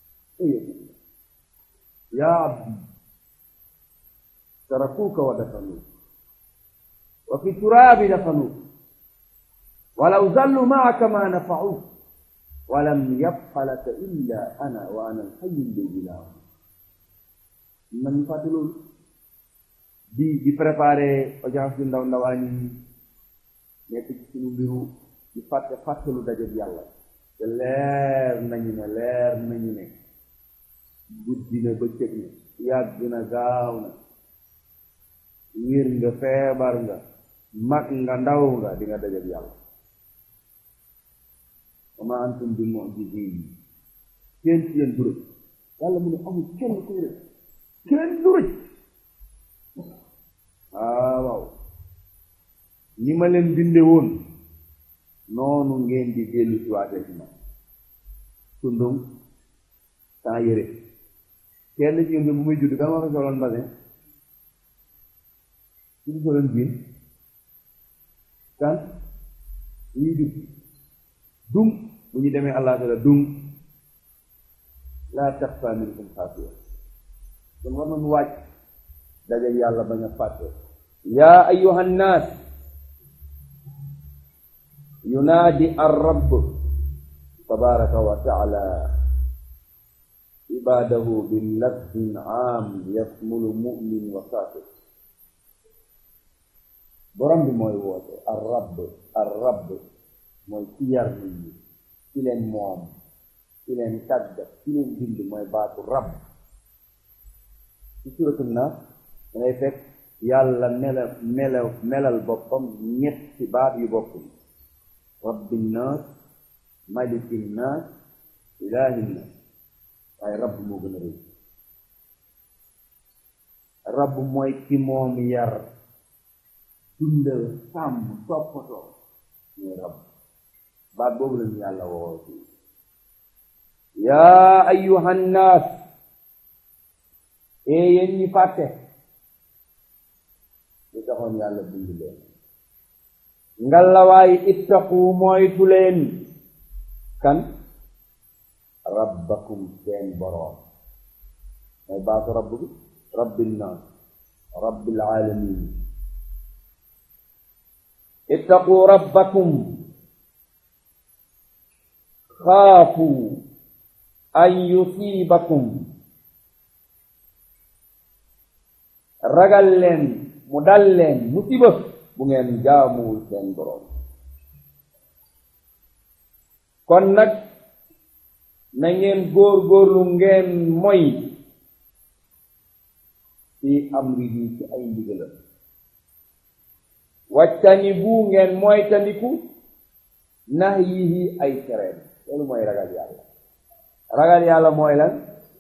yaa abdi tarakuuka wa dafanuuk wa fi turaabi dafanuuk walaw zallu maaka ma nafacuuk walam yabqa laka illa ana wa ana alxayu alladi laa man ñu fàtte loolu di di préparer audience yu ndaw ndawaan yi nekk ci suñu mbiru di fàtte fàttelu daje bi yàlla te leer nañu ne leer nañu ne guddi na bëccëg na yàgg na gaaw na wér nga feebar nga mag nga ndaw nga di nga dajab yàlla wa ma antum bi mu'jizin kenn ci yéen du rëcc yàlla mu ne amul kenn kuy rëcc kenn du rëcc waaw waaw ñi ma leen binde woon noonu ngeen di dellu ci waatee ci man tundum sans yére kenn ci yéen bu muy judd kan ma ko soloon mbasin su ko soloon biin kan ñuy judd dum bu ñu demee allah taala dum laa taxfa minkum xaafiya kon war nañu wàcc dajal yàlla bañ a fàtte yaa ayuha nnaas yunaadi arrabb tabaraka wa taala ibaadahu billafdin aam yasmulu mumin wa kaafir borom bi mooy woote arrabb arrabb mooy ci yar nit ñi ci leen moom ci leen tàggat ci leen bind mooy baatu rabb ci suratul naas dangay fekk yàlla mela mela melal boppam ñetti baat yu bokkul rabbin naas malikin naas ilaahin naas waaye rabb moo gën a rëy rabb mooy ki moom yar dundal sàmm toppatoo mooy rabb baat boobu la ñu yàlla woo ci yaa ayyuha nnaas ee yéen ñi fàtte li taxoon yàlla bind leen ngalawaay ittaqu moytu leen kan rabbakum seen boroom mooy baatu rabb bi rabbil naas rabbil alamin ittaqu rabbakum xaafu an yusibakum ragal leen mu dal leen musiba bu ngeen jaamuwul seen boroom kon nag na ngeen góor-góorlu ngeen moy fi amrihi ci ay ndigalam waccani bu ngeen moytandiku nahyihi ay tereem loolu mooy ragal yàlla ragal yàlla mooy lan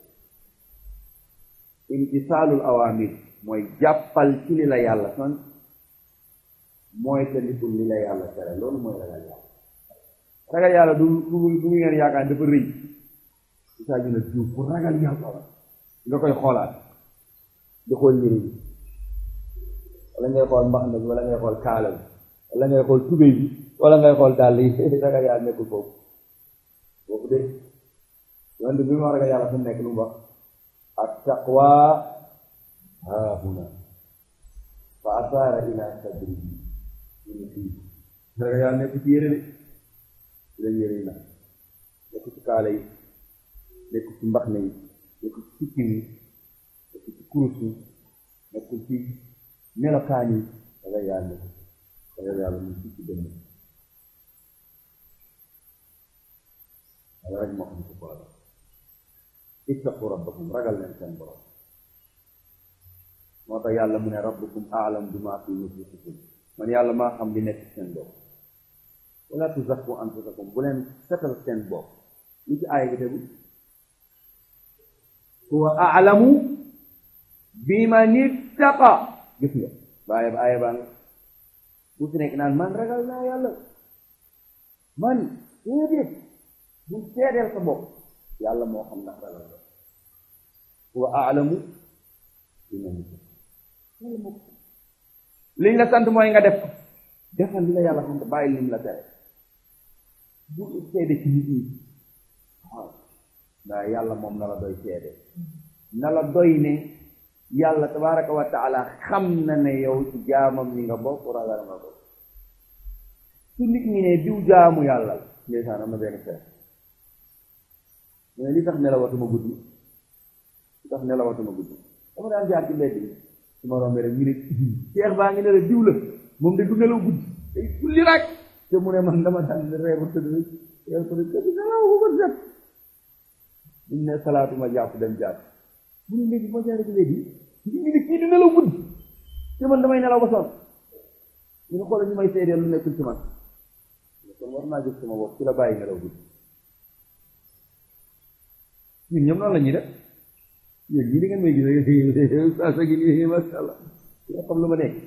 imtisaalul awaamir mooy jàppal ci li la yàlla sant moytandikul li la yàlla tere loolu mooy ragal yàlla ragal yàlla du du du ngeen yaakaar dafa rëy di saa ñu ne diw pour ragal yàlla la nga koy xoolaat di xool yëre bi wala ngay xool mbaxana bi wala ngay xool kaala bi wala ngay xool tubéy bi wala ngay xool dàll yi ragal yàlla nekkul foofu foofu de yonte bi mu wax ragal yàlla fu mu nekk lu mu wax at taqwa haahuna fa asaara ila sadrihi ñu fii ragal yàlla nekk ci yére de ci leen yére yi nag nekk ci kaala yi nekk ci mbaxna yi nekk ci sikkim yi nekk ci kurus yi nekk ci melokaan yi ragal yàlla nekk ragal yàlla mu ci ci dënn wala rek moo xam ci boole ittaqu rabbakum ragal leen seen borom moo tax yàlla mu ne rabbukum aalam bima fi nufusikum man yàlla maa xam li nekk seen bopp wala tuzakku anfusakum bu leen setal seen bopp li ci aaya gi tegu huwa aalamu biman ittaqa gis nga baaye ba aaya baa nga bu fi nekk naan man ragal naa yàlla man déedéet bu seedeel sa bopp yàlla moo xam ndax ragal la huwa aalamu biman ittaqa yàlla moo ko liñ la sant mooy nga def ko defal li la yàlla sant bàyyi lim la tere bu seede ci nit ñi waaw ndaa yàlla moom na la doy seede na la doy ne yàlla tabaraka wa taala xam na ne yow ci jaamam ñi nga bokk ragal nga ko su nit ñi ne diw jaamu yàlla la ndeysaan am na benn feer mais li tax nelawatuma guddi li tax nelawatuma guddi dama daan jaar ci mbedd bi su ma rombee rek ñu ne seex baa ngi ne la diw la moom de du nelaw guddi day julli rek te mu ne man dama daan ree ba tëdd rek yow ko ne tëdd nelaw bu ko set buñ ne salaatu ma jàpp dem jàpp mu ne léegi ma jaare ko léegi ñu ngi ne kii di nelaw guddi te man damay nelaw ba sonn ñu ne xoolal ñu may seedeel lu nekkul ci man kon war naa jóg sama bopp ci la bàyyi nelaw guddi ñun ñoom noonu la ñuy def yéen ñii di ngeen may gis saa sa gi nii masha Allah nga xam lu ma nekk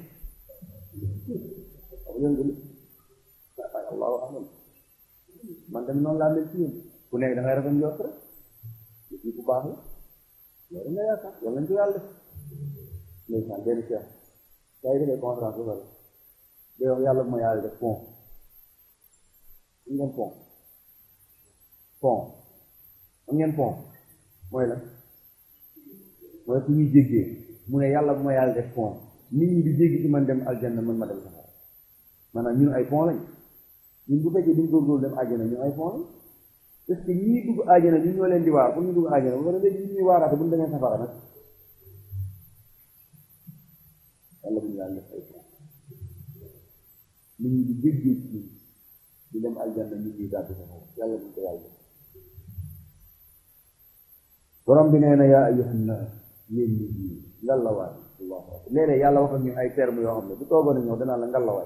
xam ngeen ko ay allahu alam man tamit noonu laa mel ci yéen ku nekk da ngay rafet njort rek kii ku baax la loolu nga yaakaar yàlla nañ ko yàlla def ndeysaan benn cheikh saa yi defee conférence ba pare day wax yàlla bu ma yàlla def pont am ngeen pont pont am ngeen pont mooy la mooy fu ñuy jéggee mu ne yàlla bu ma yàlla def pont nit ñi di jéggi ci man dem aljanna man ma dem safara maanaam ñun ay pont lañ ñun bu fekkee duñ góorgóorlu dem àjjana ñun ay pont lañ parce que ñii dugg àjjana ñun ñoo leen di waar pour ñu dugg àjjana ba pare léegi ñu ñuy waaraate bu ñu demee safara nag yàlla bu ñu yàlla def ay pont nit ñi di jéggee ci ñun di dem aljanna ñu ñuy dàbbi safara yàlla bu ñu ko yàlla borom bi nee na yaa ayyuhan naas yéen nit ñi ngalawaay allahu akbar léeg-léeg yàlla wax ak ñu ay termes yoo xam ne bu toogoon a ñëw danaa la ngalawaay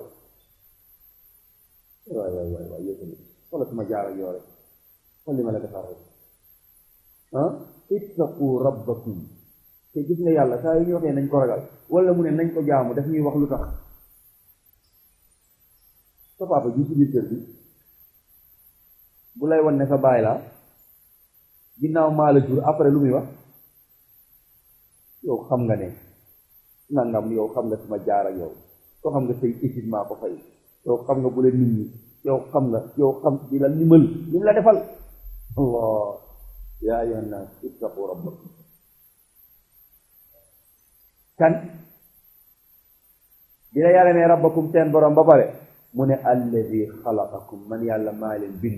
waay waay waay waay yëkkali wala suma jaar ak yoo rek xool li ma la defar rek ah ittaqu rabbakum te gis nga yàlla saa yu ñu waxee nañ ko ragal wala mu ne nañ ko jaamu daf ñuy wax lu tax sa papa ji ci biir kër bi bu lay wan ne sa baay la ginnaaw maa la jur après lu muy wax yow xam nga ne nangam yow xam nga suma jaar ak yow soo xam nga say étude maa ko fay yow xam nga bu la nit ñi yow xam nga yow xam di la limal li mu la defal allah yaa ayyuhan naas ittaqu rabbakum kan di la yàlla ne rabbakum seen borom ba pare mu ne alladi xalaqakum man yàlla maa leen bind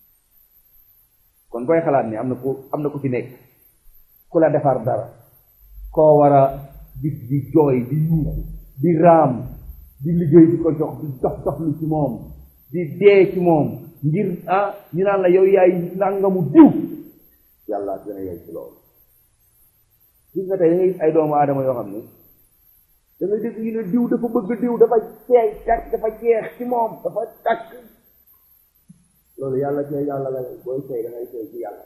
kon booy xalaat ni am na ku am na ku fi nekk ku la defar dara koo war a gis di jooy di yuuxu di raam di liggéey di ko jox di dox doxlu ci moom di dee ci moom ngir ah ñu naan la yow yaay nangamu diw yàlla gën a yey ci loolu gis nga tey da ngay gis ay doomu aadama yoo xam ne da ngay dégg ñu ne diw dafa bëgg diw dafa seey takk dafa jeex ci moom dafa takk loolu yàlla ci yàlla la booy seey da ngay seey ci yàlla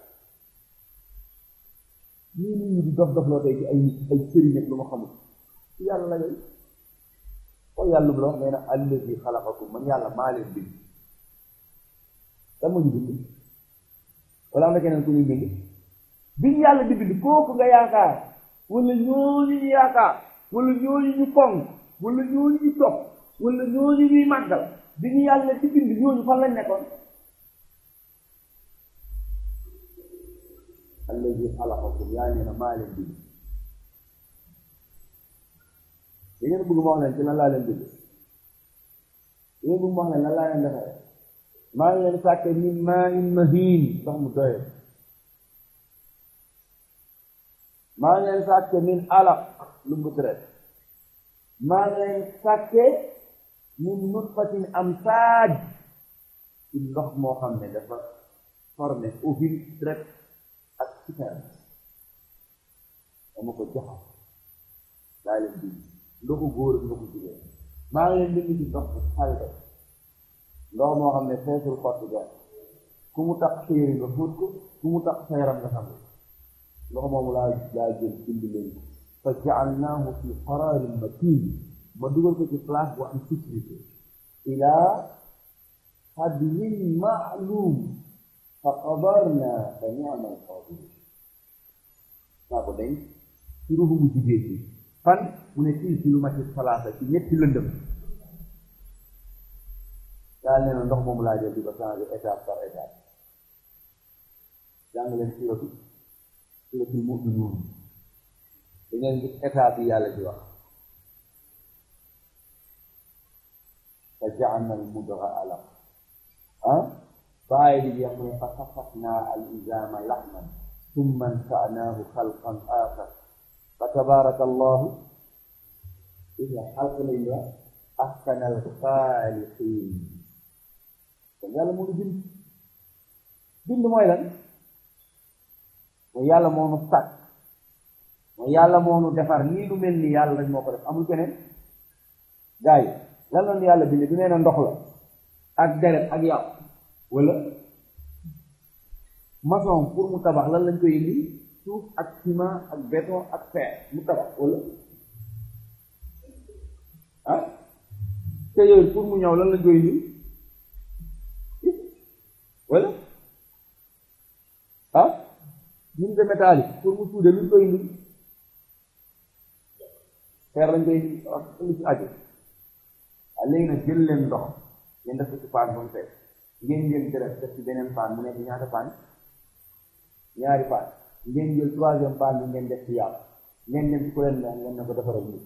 ñii nit ñi di dof dof loo tey ci ay ay sëriñ ak lu ma xamul ci yàlla la yooyu kon yàlla bu la wax nee na allazi xalaqakum man yàlla maa leen bind kan moo ñu bind wala am na keneen ku ñu bind biñ yàlla di bind kooku nga yaakaar wala ñooñu ñu yaakaar wala ñooñu ñu fonk wala ñooñu ñu topp wala ñooñu ñuy màggal bi ñu yàlla di bind ñooñu fan lañ nekkoon allazi xalaqakum yaa nee na maa leen bind da ngeen bëgg ma wax leen ci lan laa leen bind da ngeen bëgg ma wax leen lan laa leen defaree maa ngi leen sàkke min maa in mahiin ndox mu doye maa ngi leen sàkke min alaq lu mu tret maa ngi leen sàkke min nutfatin amsaaj ci ndox moo xam ne dafa formé ovule tret ak sperme dama ko joxam daa leen bind ndoxu góor ak ndoxu jigéen maa ngi leen bind ci ndox bu salte ndox moo xam ne feesul xottu gar ku mu tax sa yére nga fóot ko ku mu tax sa yaram nga xam ndox moomu laa laa jël bind leen ko fa jaalnaahu fi qararin makin ma dugal ko ci place bu am sécurité ilaa hadwin maalum fa qadarna fa ni'ma alqadir naa ko denc ci ruuxu mu jigéen bi fan mu ne fii ci lu ma ci salaasa ci ñetti lëndëm daal nee na ndox moomu laa jël di ko changé étape par étape jàng leen suratu suratul mu'minuun da ngeen gis étape yi yàlla di wax fa ja'alna al mudgha alaq ah bàyyi di jeex mu ne fa kasafna al izama lahman thumma ansa'nahu xalqan axar fa tabaraka allahu ila xalq lañ wax ahsana al xaaliqin kon yàlla moo ñu bind bind mooy lan mooy yàlla moo nu sàkk mooy yàlla moo nu defar nii lu mel ni yàlla rek moo ko def amul keneen gaa yi lan la nu yàlla bindee du nee na ndox la ak deret ak yàpp wala maçon pour mu tabax lan lañ koy indi suuf ak ciment ak béton ak fer mu tabax wala ah te yooyu pour mu ñëw lan lañ koy indi wala ah mine de métallique pour mu suude luñ koy indi fer lañ koy indi ak lu ci aju waaw léegi nag jël leen ndox ngeen def ko ci paan ba mu fees ngeen jël deret def ci beneen paan mu nekk ñaata paan ñaari paan ngeen jël troisième paan bi ngeen def ci yàpp ngeen dem ci ku leen neex ngeen ne ko defaral nii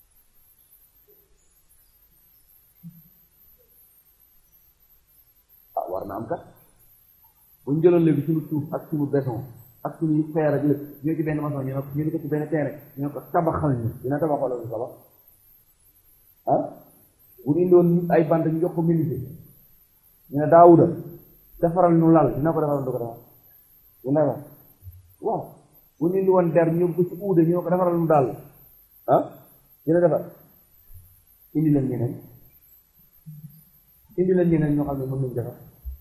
ah war na am kat bu ñu jëloon léegi suñu suuf ak suñu béton ak suñu fer ak lépp ñoo ci benn maçon ñu ne ñu ne ko ci benn terrain ñu ne ko tabaxal ñu dina tabax wala du tabax ah bu ñu indoon ay bant ñu jox ko milité ñu ne daawuda defaral ñu lal dina ko defaral du ko defar dina ko waaw bu ñu indi woon der ñu ko ci uude ñu ne ko defaral ñu daal ah dina defar indi leen ñeneen indi leen ñeneen ñoo xam ne mën nañu defar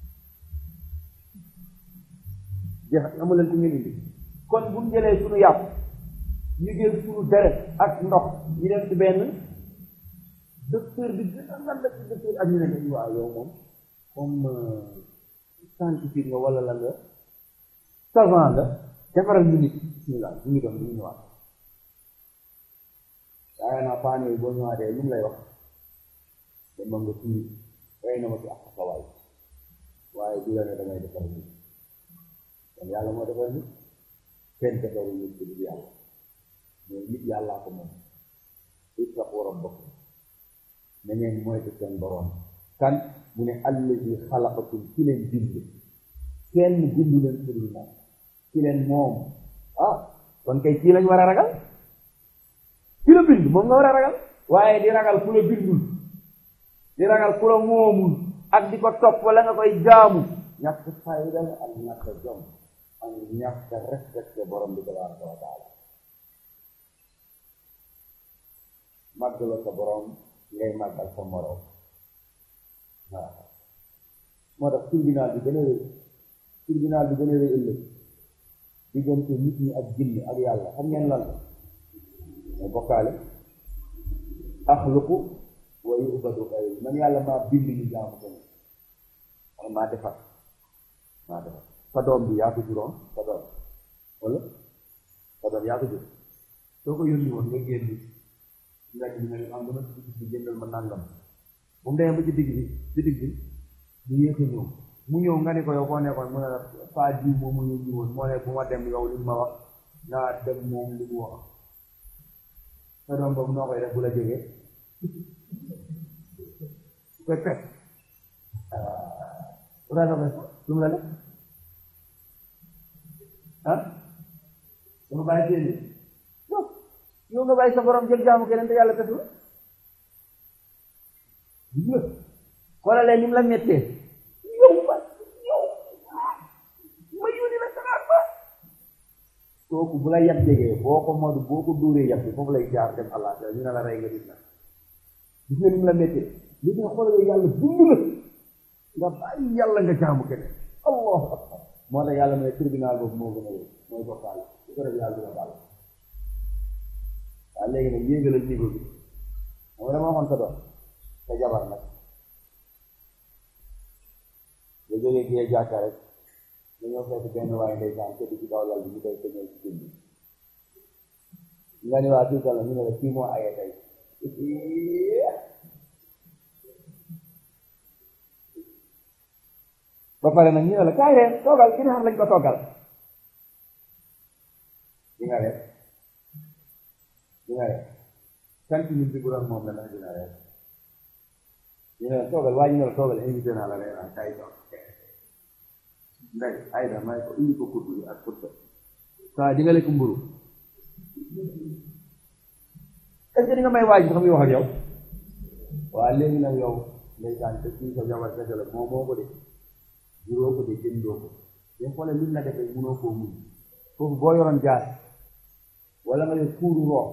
jeex amu leen ku ngeen indi kon bu ñu jëlee suñu yàpp ñu jël suñu deret ak ndox ñu dem ci benn docteur bi gën a lan la ci docteur ak ñu ne dañu waaw yow moom comme scientifique nga wala la nga savant nga defaral ñu nit bismillah ñu ngi doon ñu ñëwaat waaye naa paan yooyu boo ñëwaatee lu mu lay wax dama nga tuuri rey na ma ci ak xawaay waaye du la ne damay defar nit kon yàlla moo defar nit kenn defaru nit ci du yàlla mais nit yàllaa ko moom ittaqu rabbakum na ngeen moytu seen boroom kan mu ne allazi xalaqakum ci leen bind kenn bindu leen ku dul moom ci leen moom ah kon kay kii lañ war a ragal ki la bind moom nga war a ragal waaye di ragal ku la bindul di ragal ku la moomul ak di ko topp wala nga koy jaamu ñàkk fayda la ak ñàkk jom ak ñàkk respecté borom bi tabaraka wa taala màggal sa borom ngay màggal sa morom waaw moo tax tribunal bi gën a rëy tribunal bi gën a rëy ëllëg diggante nit ñi ak jinne ak yàlla xam ngeen lan la mooy bokkaale axluqu wa yubadu xayri man yàlla maa bind ñu jaamu ko man maa defar maa defar sa doom bi yaa ko juróom sa doom wala sa doom yaa ko jur soo ko yónni woon nga génn nga ji ne am dama ci digg bi jëndal ma nangam bu mu demee ba ci digg bi ci digg bi mu yéex a ñëw mu ñëw nga ne ko yow koo nekkoon mu ne la faa jiw moom mu yónni woon moo ne bu ma dem yow li ma wax naa dem moom li mu wax sa doom boobu noo koy def bu la jógee koy pet bu daa doxee lu mu la def ah dama bàyyi seen yow yow nga bàyyi sa borom jël jaamu keneen te yàlla tetu la gis nga xoolalee ni mu la mettee yow ba yow ma yónni la sanaat ba kooku bu la yab jegee boo ko modu boo ko dóoree yab bi foofu lay jaar dem allah ñu ne la rey nga gis na gis nga ni mu la mettee li nga xoolalee yàlla dund la nga bàyyi yàlla nga jaamu keneen allahu akbar moo tax yàlla mooy tribunal boobu moo gën a wéy mooy bokkaale su ko def yàlla dina baal waaw léegi nag yéegalal niveau bi xam nga dama waxoon sa doom sa jabar nag nga jógee kii jàkka rek nga ñëw fekk benn waaye ndeysaan tëdd ci kaw lal bi ñu koy tëñee ci jën bi nga ne waa kii kan la ñu ne la kii moo aye tey ba pare nag ñu ne la kaay reen toogal ki xam lañ ko toogal di nga reer di nga reer sant ñun bi bu doon moom la nag dina reer ñu ne la toogal waa ñu ne la toogal invité naa la reer ak kaay toog ndey ay da may ko indi ko kudd bi ak kudd saa di nga lekk mburu est-ce que di nga may waaj sax muy wax ak yow waa léegi nag yow ndeysaan te kii sa jabar kese la moo moo ko de juróo ko de jëndoo ko de xoolee luñ la defee munoo koo muñ foofu boo yoroon jaar wala nga yor kuuru roox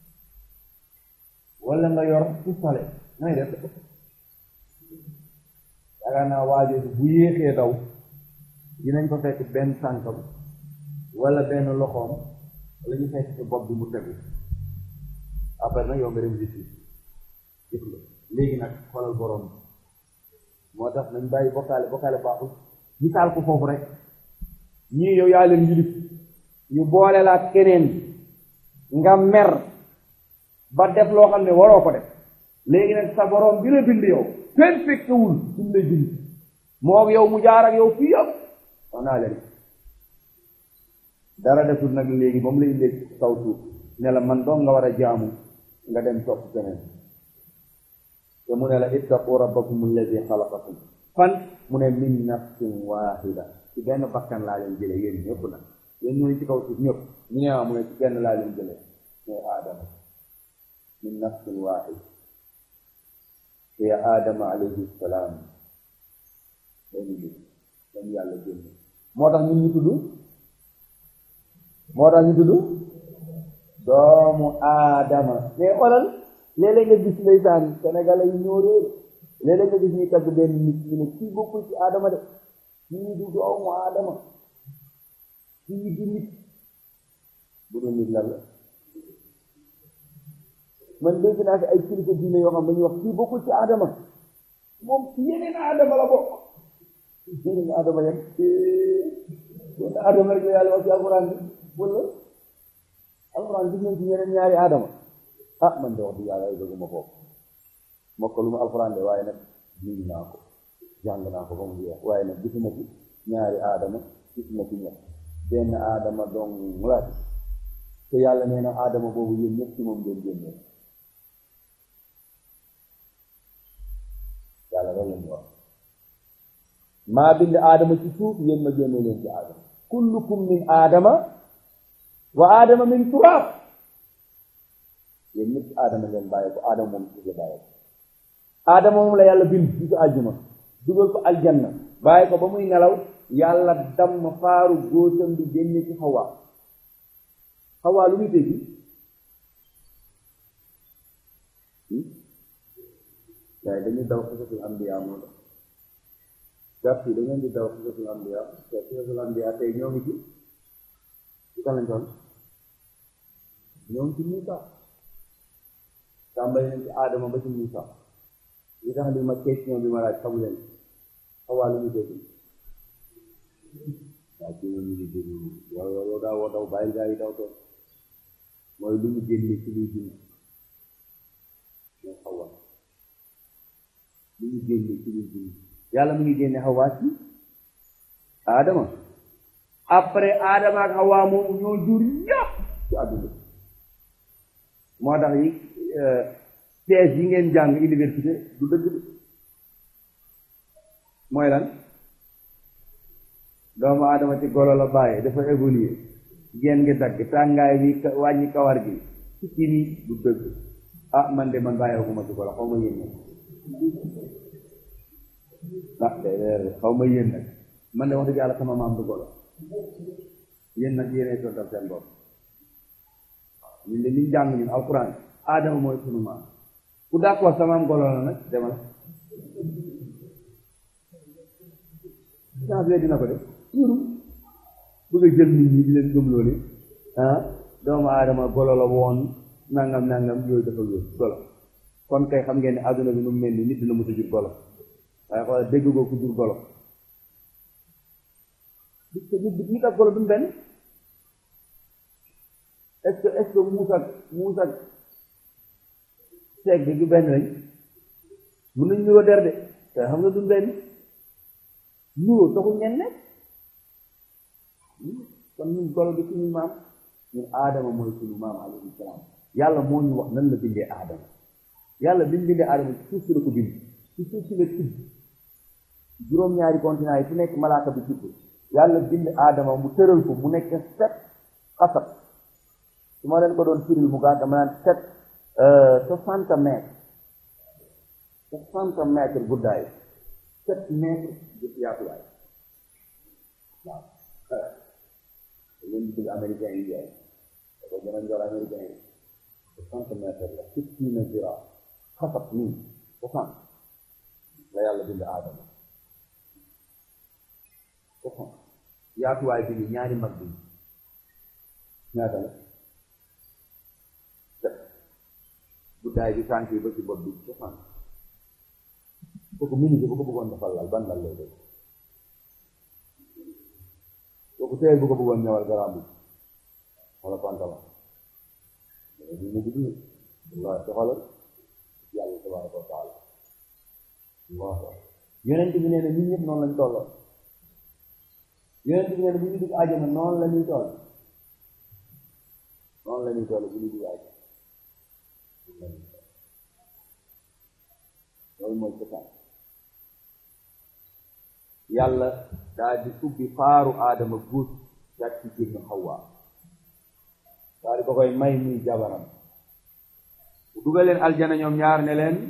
wala nga yor pistole ngay def yaakaar naa waajooju bu yéexee daw dinañ ko fekk benn tànkam wala benn loxoom wala ñu fekk ci bopp bi mu tegu après nag yow nga dem justice jëf la léegi nag xoolal borom moo tax nañ bàyyi bokkaale bokkaale baaxul misaal ko foofu rek ñii yow yaa leen yilif ñu boole la ak keneen nga mer ba def loo xam ne waroo ko def léegi nag sa borom bi la bind yow kenn fekkewul fi mu lay bind moo yow mu jaar ak yow fii yëpp wax naa leen dara deful nag léegi ba mu lay léegi kaw suuf ne la man doon nga war a jaamu nga dem topp keneen te mu ne la ittaqu rabbakum alladi xalaqakum fan mu ne min nafsin waahida ci benn bakkan laa leen jële yéen ñëpp nag yéen ñooñu ci kaw suuf ñëpp ñu ne waa mu ne ci benn laa leen jële mooy aadama min nafsin waahida hiya aadama alayhi salaam dañu bi dañu yàlla génn moo tax ñun ñu tudd moo tax ñu tudd doomu aadama mais xoolal léeg-léeg nga gis ndeysaan sénégalais yi ñoo réer léeg-léeg nga gis ñuy tagg benn nit ñu ne kii bokkul ci aadama de kii du doomu aadama kii du nit bu dul nit lan la man dégg naa fi ay kilifa diine yoo xam dañuy wax kii bokkul ci aadama moom ci yeneen aadama la bokk yeneen aadama yem yeneen aadama rek la yàlla wax ci alxuraan bi wala alxuraan gis nañ ci yeneen ñaari aadama ah man de wax dëgg yàlla ay dëgguma ko mokkalu ma alxuraan de waaye nag lii naa ko jàng naa ko ba mu jeex waaye nag gisuma ci ñaari aadama gisuma ci ñett benn aadama dong laa ci te yàlla nee na aadama boobu yéen ñëpp ci moom ngeen génnee yàlla loolu lañu wax maa bind aadama ci suuf yéen ma génne leen ci aadama kullukum min aadama wa aadama min turaab yéen ñëpp ci aadama ngeen bàyyi ko aadama moom ci bàyyi ko aadama moom la yàlla bind ci àjjuma dugal ko aljanna bàyyi ko ba muy nelaw yàlla damm faaru góosam bi génne ci xawaa xawaa lu muy tekki waaye dañuy daw xisatul ambiya moo tax gàtt yi da ngeen di daw xisatul ambiya te xisatul ambiya tey ñoo ngi ci ci kan lañ toll ñoo ngi ci Muusa tàmbali nañ ci Adama ba ci Muusa li tax li ma question bi ma laaj xamu leen xawaa lu muy tekki waaw ci ñu ngi déglu yow yow yow daa woo daw bàyyi gaa yi daw toon mooy lu mu génne ci luy dund mooy xawaa lu mu génne ci luy dund yàlla mu ngi génne xawaa ci Adama après Adama ak xawaa moomu ñoo jur yëpp ci àdduna moo tax yi thèse yi ngeen jàng université du dëgg bi mooy lan doomu aadama ci golo la bàyyi dafa évoluer génn ngi dagg tàngaay bi wàññi kawar gi ci kii nii du dëgg ah man de man bàyyeekuma ci golo xaw ma yéen nag ah de xaw ma yéen nag man de wax dëgg yàlla sama maam du golo yéen nag yéenay tontal seen bopp ñun de liñ jàng ñun alquran aadama mooy sunu maam ku d'accord sama maam golo la nag demal changé dina ko def yuru bëgg a jël nit ñi di leen gëm loolu ah doomu aadama golo la woon nangam nangam yooyu dafa wér golo kon kay xam ngeen ne adduna bi nu mu mel ni nit dina mos a jur golo waaye xoolal dégg goo ku jur golo nit ak golo dumu benn est-ce que est-ce que muus ak muus ak seeg bi du benn lañ mun nañ nuroo der de te xam nga du benn nuroo taxul ngeen nekk kon ñun golo bi suñu maam ñun aadama mooy suñu maam alayhi salaam yàlla moo ñu wax nan la bindee aadama yàlla bi mu bindee aadama ci suuf si la ko bind ci suuf si la tibb juróom-ñaari continent yi fu nekk malaaka bi tibb yàlla bind aadama mu tëral ko mu nekk set xasab su ma leen ko doon firil mu gàtt dama naan sept soixante mètres soixante mètres guddaay sept mètres de yaatuwaay waaw leen di dugg américain yi jaay da ko gën a njor américain yi soixante mètres la sittina zira xasab nii soixante la yàlla bind aadama soixante yaatuwaay bi ni ñaari mag bi ñaata la def guddaay bi tànk yi ba ci bopp bi soixante kooku minute bu ko bëggoon defal lal ban lal lay def kooku teel bu ko bëggoon ñëwal garaam bi wala pantalon ñu mu guddi wallahi soxalal yàlla tabaraka wa taala waaw yonent bi nee na ñun ñëpp noonu lañ tolloo yonent bi nee na bu ñu dugg àjjana noonu la ñuy toll noonu la ñuy toll bu ñu dugg àjjana loolu mooy cosaan yàlla daal di ubbi faaru aadama guut daal ci génn xawaa daal di ko koy may muy jabaram bu dugal leen aljana ñoom ñaar ne leen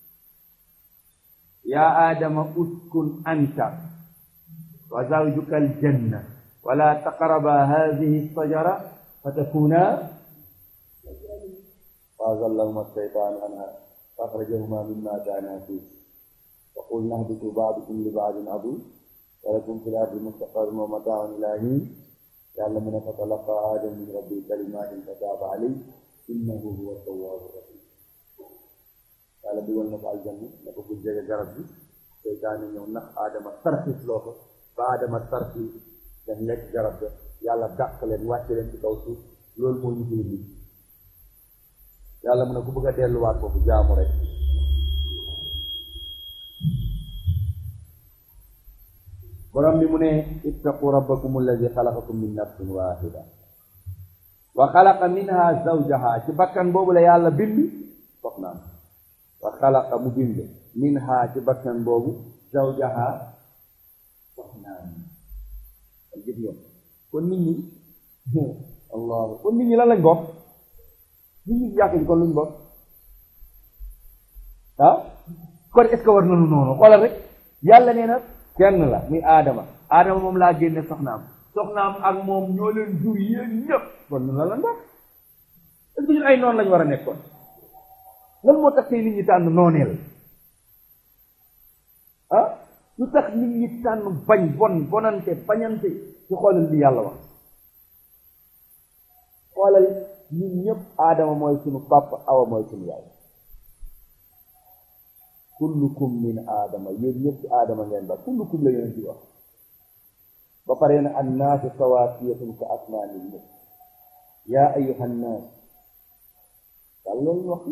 yaa aadama uskun anta wa zawjuka aljanna wala taqraba hadihi sajara fa takuna fa azallahuma alshaytanu anha fa akhrajahuma mimma kana fih wa qulna ihbitu ba'dukum li ba'din adu wa lakum fil ardi mustaqarrun wa mata'un ila hin yàlla mu ne fa talaqa aadama min rabbi kalimatin fataba alayhi innahu huwa tawwabu rahim yàlla dugal na ko aljanna ne ko bu jege garab bi seytaane ñëw nax aadama tarxis loo ko ba aadama tarxis daf lekk garab ga yàlla dàq leen wàcce leen ci kaw suuf loolu moo ñu nit yàlla mu ne ku bëgg a delluwaat foofu jaamu rek borom bi mu ne ittaqu rabbakum alladi xalaqakum min nafsin waxida wa xalaqa minha zawjaha ci bakkan boobu la yàlla bind soxnaam wa xalaqa mu bind minha ci bakkan boobu zawjaha soxnaam gis ngeen kon nit ñi allah kon nit ñi lan lañ bokk nit ñi jàkk ji kon luñ bokk ah kon est ce que war nañu noonu xoolal rek yàlla nee na kenn la muy aadama aadama moom laa génne soxnaam soxnaam ak moom ñoo leen jur yéen ñëpp kon nun la lan bokk est ce que ñun ay noonu lañ war a nekkoon lan moo tax tey nit ñi tànn nooneel ah lu tax nit ñi tànn bañ bon bonante bañante ci xoolal li yàlla wax xoolal ñun ñëpp aadama mooy sunu papa awa mooy sunu yaay kullukum min aadama yéen ñëpp ci aadama ngeen ba kullukum la yonent bi wax ba pare na annaasu sawaasiyatun ka asnaani nnas yaa ayyuha nnaas yàlla loolu wax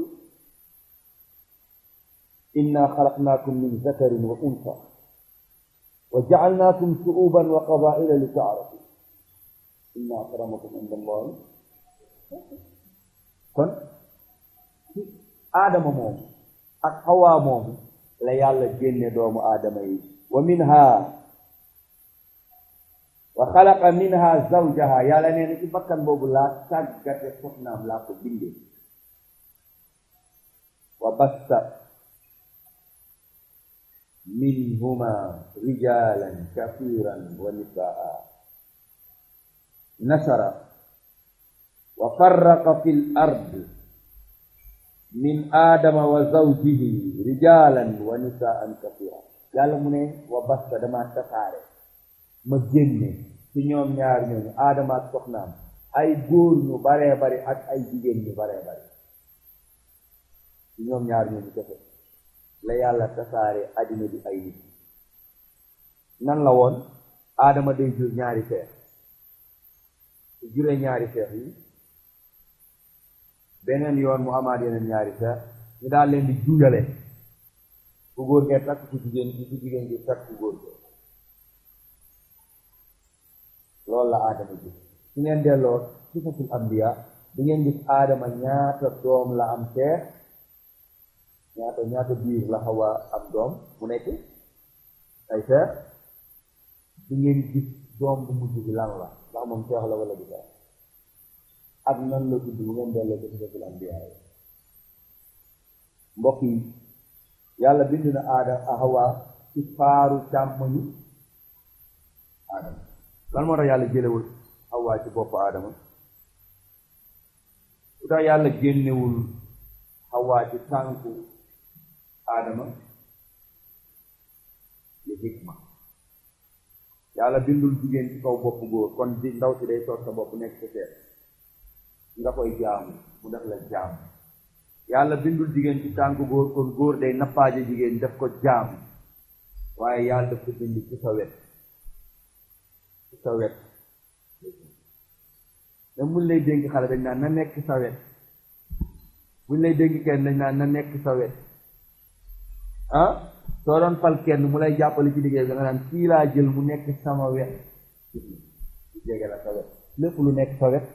inna xalaqnaakum min zakarin wa unsa wa jacalnaakum shuuban wa qabaila li taarafu inna akramakum inda allahi kon ci aadama moomu ak xawaa moomu la yàlla génne doomu aadama yi wa minha wa xalaqa minha zawjaha yàlla nee na ci bakkan boobu laa tàggate soxnaam laa ko bindee wa basta minhuma rijalan kathiran wa nisaa nasara wa farraqa fi l ard min aadama wa zawjihi rijalan wa nisaan kathira yàlla mu ne wa basta dama tasaare ma génne ci ñoom ñaar ñooñu aadama ak soxnaam ay góor ñu baree bari ak ay jigéen ñu baree bari ci ñoom ñaar ñooñu kese la yàlla tasaare addina bi ay nit nan la woon aadama day jur ñaari seex su juree ñaari seex yi beneen yoon mu amaat yeneen ñaari seex ñu daal leen di juuyale ku góor ngee takk ku jigéen gi ku jigéen gi takk ku góor ngee loolu la aadama ji su ngeen delloo sifatul ambiya di ngeen gis aadama ñaata doom la am seex ñaata ñaata biir la xawa am doom mu nekk ay seex di ngeen gis doom bu mujj bi lan la ndax moom seex la wala du seex ak nan la tudd bu ngeen delloo ci sifatul ambiya yi mbokk yi yàlla bind na aada Hawa ci faaru càmmoñu aadama lan moo tax yàlla jëlewul Hawa ci bopp Adama lu tax yàlla génnewul Hawa ci tànku Adama li hikma yàlla bindul jigéen ci kaw bopp góor kon di ndaw si day toog sa bopp nekk sa seet nga koy jaamu mu def la jaamu yàlla bindul jigéen ci tànku góor kon góor day nappaaje jigéen def ko jaamu waaye yàlla daf ko bind ci sa wet ci sa wet da mun lay dénk xale dañ naan na nekk sa wet buñ lay dénk kenn dañ naan na nekk sa wet ah soo doon fal kenn mu lay jàppale ci liggéey bi da nga naan kii laa jël mu nekk sama wet jege la sa wet lépp lu nekk sa wet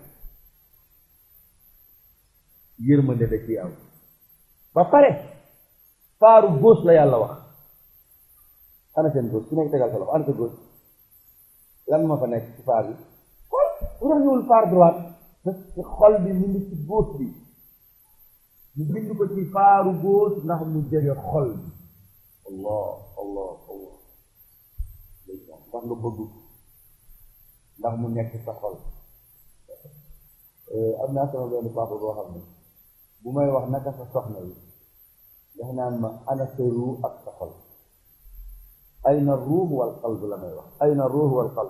yërmande da ciy am ba pare faaru gauche la yàlla wax ana seen gauche ku nekk tegal sa loxo ana sa gauche lan ma fa nekk ci faar bi xol bu tax ñëwul faar droite parce que xol bi mu ngi ci gauche bi ñu bind ko ci faaru gauche ndax mu jege xol bi allah allah allah ndax nga bëgg ndax mu nekk sa xol am naa sama benn papa boo xam ne bu may wax naka sa soxna yi ndax naan ma ana sa ruu ak sa xol ayna ruux wal qalb la may wax ayna ruux wal qalb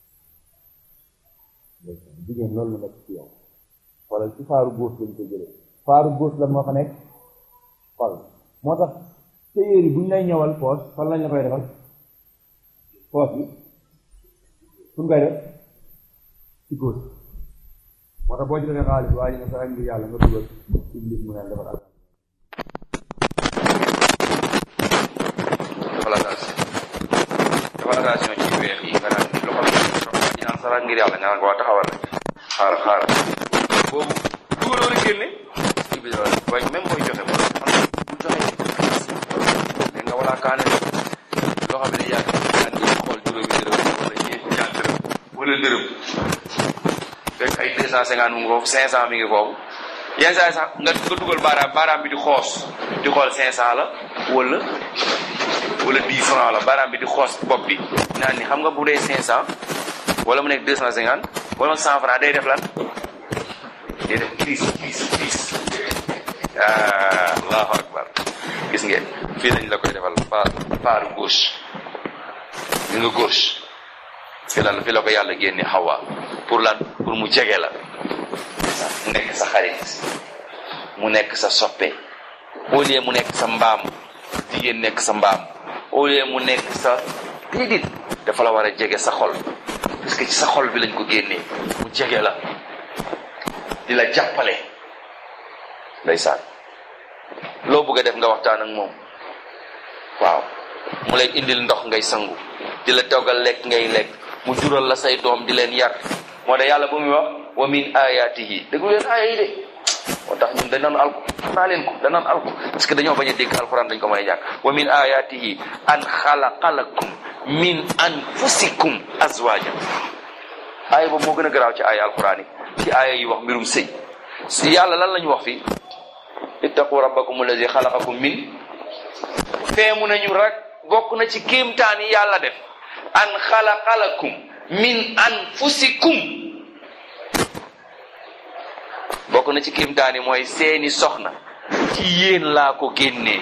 jigéen loolu la nekk ci yow wala ci faaru góos lañ ko jëlee faaru góos la moo fa nekk xol moo tax téyeer yi bu ñu lay ñëwal poos fan lañ la koy defal poos bi fu ñu koy def ci góos moo tax boo ci defee xaalis waaye ne sa ngir yàlla nga dugal iblis mu ne defal ak defal attention defal attention ci weex yi nga naan loxo bi ñu naan sara ngir yàlla nga naan ko waa taxawal rek xaaral xaaral boobu dugaloo rek génne iblis la waaye même booy joxe mo man bu joxe mais nga wala kaane loxo bi ne yàgg naan di xool juróomi dërëm wala ñeenti ñaar dërëm wala dërëm fekk ay deux cent cinquante mu ngi foofu cinq cent mi ngi foofu yenn saa yi sax nga nga dugal baaraam baaraam bi di xoos di xool cinq cent la wala wala dix franc la baaraam bi di xoos bopp bi naan ni xam nga bu dee cinq cent wala mu nekk deux cent cinquante wala cent franc day def lan day def crise crise crise ah allahu akbar gis ngeen fii lañ la koy defal par par gauche li nga gauche fi la fi la ko yàlla génne xawa pour lan pour mu jege la mu nekk sa xarit mu nekk sa soppe au lieu mu nekk sa mbaam jigéen nekk sa mbaam au lieu mu nekk sa déedéet dafa la war a jege sa xol parce que ci sa xol bi lañ ko génnee mu jege la di la jàppale ndeysaan loo bëgg a def nga waxtaan ak moom waaw mu lay indil ndox ngay sangu di la toggal lekk ngay lekk mu jural la say doom di leen yar moo tax yàlla bu muy wax wa min ayatihi déglu leen aaya yi de moo tax ñun dañ naan alku naa leen ko dañ naan alku parce que dañoo bañ a dégg alquran dañ ko mën a jàng wa min ayatihi an xalaqa lakum min anfusikum azwajan aaya boobu moo gën a garaaw ci aaya alquran yi ci aaya yi wax mbirum sëy si yàlla lan lañu wax fii ittaqu rabbakum allazi xalaqakum min feemu nañu rek bokk na ci kéemtaan yi yàlla def an xalaqa lakum min anfusikum bokk na ci kéemtaan yi mooy seeni soxna ci yéen laa ko génnee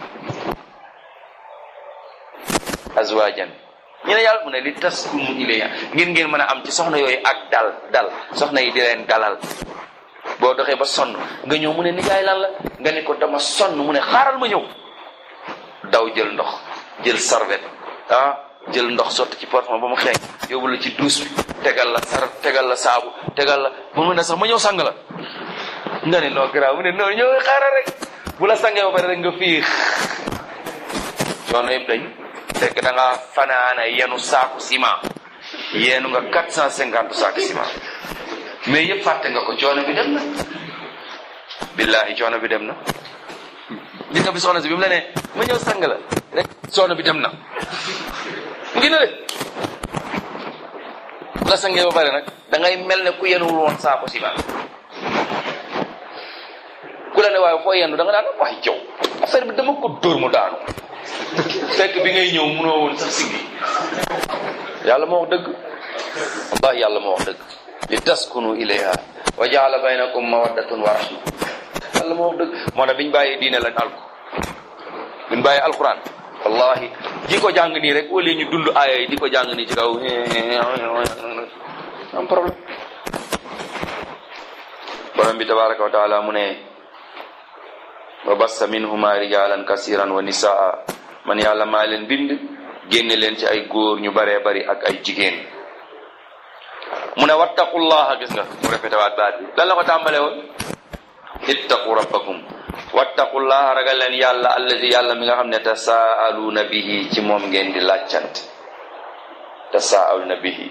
azwajan ñu ne yàlla mu ne li taskunu ilayha ngeen ngeen mën a am ci soxna yooyu ak dal dal soxna yi di leen dalal boo doxee ba sonn nga ñëw mu ne nijaay lan la nga ne ko dama sonn mu ne xaaral ma ñëw daw jël ndox jël serviette ah jël ndox sotti ci parfum ba mu xeeñ yóbbu la ci douche bi tegal la sar tegal la saabu tegal la bu mu ne sax ma ñëw sang la nga ne noo garaaw mu ne noo ñëw xaaral rek bu la sangee ba pare rek nga fiix coono yëpp dañ fekk da nga fanaana yenu saaku ciment yenu nga quatre cent cinquante saaku ciment mais yëpp fàtte nga ko coono bi dem na billahi coono bi dem na li nga bi soxna si bi mu la ne ma ñëw sang la rek coono bi dem na mu ngi ne de bu la sangee ba pare nag da ngay mel ne ku yenuwul woon saako ciment ku la ne waaye foo yendu da nga daan wax jaw affaire bi dama ko dóor mu daanu fekk bi ngay ñëw munoo woon sax siggi yàlla moo wax dëgg wallahi yàlla moo wax dëgg li taskunu ilayha wa jaala baynakum mawaddatun wa rahma yàlla moo wax dëgg moo tax biñ bàyyee diine lañ alku biñ bàyyee alquran wallahi di ko jàng nii rek wala ñu dund aaya yi di ko jàng nii ci kaw am problème borom bi tabaraka wa taala mu ne wa bassa minhuma rijalan kasiran wa nisaa man yàlla maa leen bind génne leen ci ay góor ñu baree bari ak ay jigéen mu ne wattaqullaha gis nga mu répété waat baat bi lan la ko tàmbale woon ittaqu rabbakum wattaqullaha ragal leen yàlla allazi yàlla mi nga xam ne tasaaluuna bihi ci moom ngeen di laajcant tasaaluuna bihi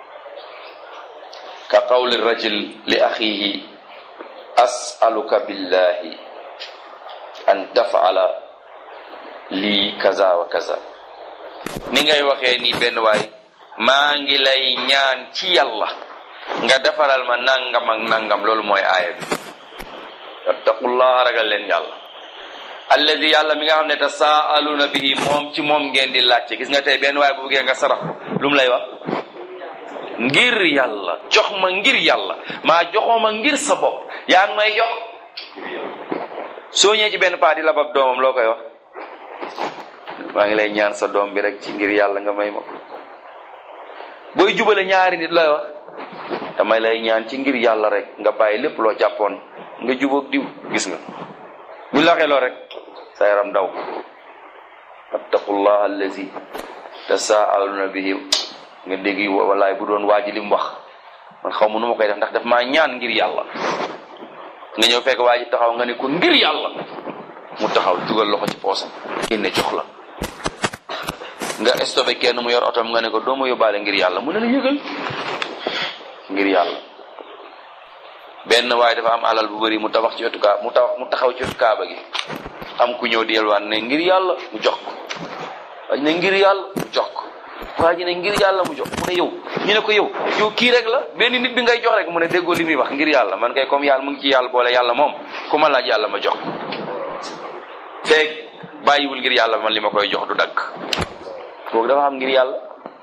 ka qawli rajul li axihi asaluka billahi an tafala lii kaza wa kaza ni ngay waxee ni benn waay maa ngi lay ñaan ci yàlla nga defaral ma nangam ak nangam loolu mooy aaya bi wattaqullaha ragal leen yàlla alladi yàlla mi nga xam ne tasaaluna bihi moom ci moom ngeen di laajte gis nga tey benn waay bu buggee nga sarax lu mu lay wax ngir yàlla jox ma ngir yàlla maa joxoo ma ngir sa bopp yaa ngi may jox soo ñëwee ci benn paa di labab doomam loo koy wax maa ngi lay ñaan sa doom bi rek ci ngir yàlla nga may ma ko booy jubale ñaari nit looy wax damay lay ñaan ci ngir yàlla rek nga bàyyi lépp loo jàppoon nga jubóog diw gis nga bu la waxee loo rek sa yaram daw wattaqullah allazi tasaaluna bihi nga dégg wallaay bu doon waaji li mu wax man xaw ma nu ma koy def ndax daf maa ñaan ngir yàlla nga ñëw fekk waa ji taxaw nga ne ko ngir yàlla mu taxaw dugal loxo ci poosam génne jox la nga stoppé kenn mu yor otom nga ne ko doo ma yóbbaale ngir yàlla mu ne la yëgal ngir yàlla benn waaye dafa am alal bu bëri mu tabax ci wetu kaa mu tabax mu taxaw ci wetu kaaba gi am ku ñëw di yelwaan ne ngir yàlla mu jox ko waa ji ne ngir yàlla mu jox ko waa ji ne ngir yàlla mu jox mu ne yow ñu ne ko yow yow kii rek la benn nit bi ngay jox rek mu ne déggoo li muy wax ngir yàlla man kay comme yàlla mu ngi ci yàlla boole yàlla moom ku ma laaj yàlla ma jox ko feeg bàyyiwul ngir yàlla man li ma koy jox du dagg kooku dafa xam ngir yàlla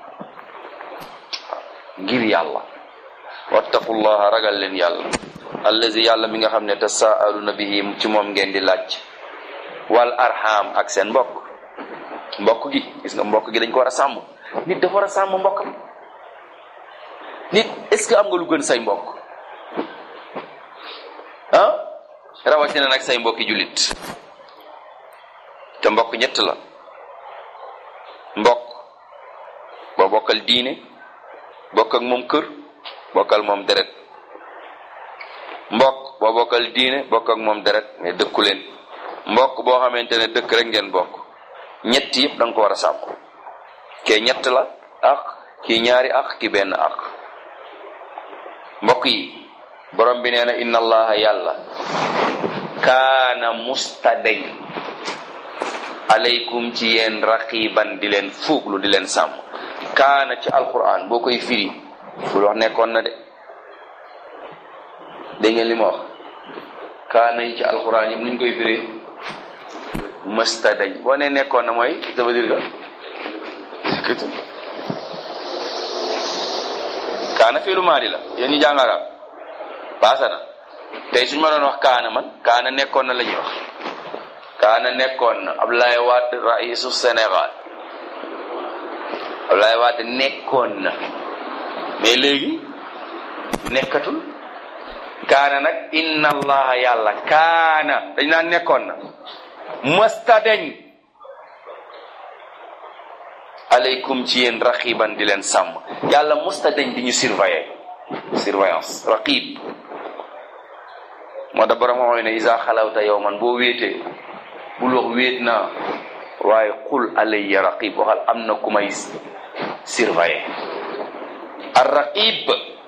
ngir yàlla wattaqullaha ragal leen yàlla allazi yàlla mi nga xam ne tasaaluna bihi ci moom ngeen di laaj wal arham ak seen mbokk mbokk gi gis nga mbokk gi dañ ko war a sàmm nit dafa war a sàmm mbokkam nit est-ce que am nga lu gën say mbokk ah rawatina nag say mbokki jullit te mbokk ñett la mbokk boo bokkal diine bokk ak moom kër bokkal moom deret mbokk boo bokkal diine bokk ak moom deret mais dëkku leen mbokk boo xamante ne dëkk rek ngeen bokk ñett yëpp da nga ko war a sàmm kee ñett la ak kii ñaari ak ki benn ak mbokk yi borom bi nee na inna allaha yàlla kaana mustadañ aleykum ci yéen raqiban di leen fuuglu di leen sàmm kaana ci alquran boo koy firi bul wax nekkoon na de dégg ngeen li ma wax kaana yi ci alquran yëpp nuñ koy firi mësta dañ boo ne nekkoon na mooy ça veut dire que kaana fiilu maadi la yéen ñu jàng arab baasa na tey suñu ma doon wax kaana man kaana nekkoon na la ñuy wax kaana nekkoon na Abdoulaye Wade raisu Sénégal Abdoulaye Wade nekkoon na mais léegi nekkatul kaana nag inna allaha yàlla kaana dañ naan nekkoon na mësta dañ aleykum ci yéen raqiban di leen sàmm yàlla mësta dañ di ñu surveiller surveillance raqib moo tax borom xooy ne isa xalawta yow man boo wéetee bul wax wéet naa waaye qul alayya raqib waxal am na ku may surveiller ar raqib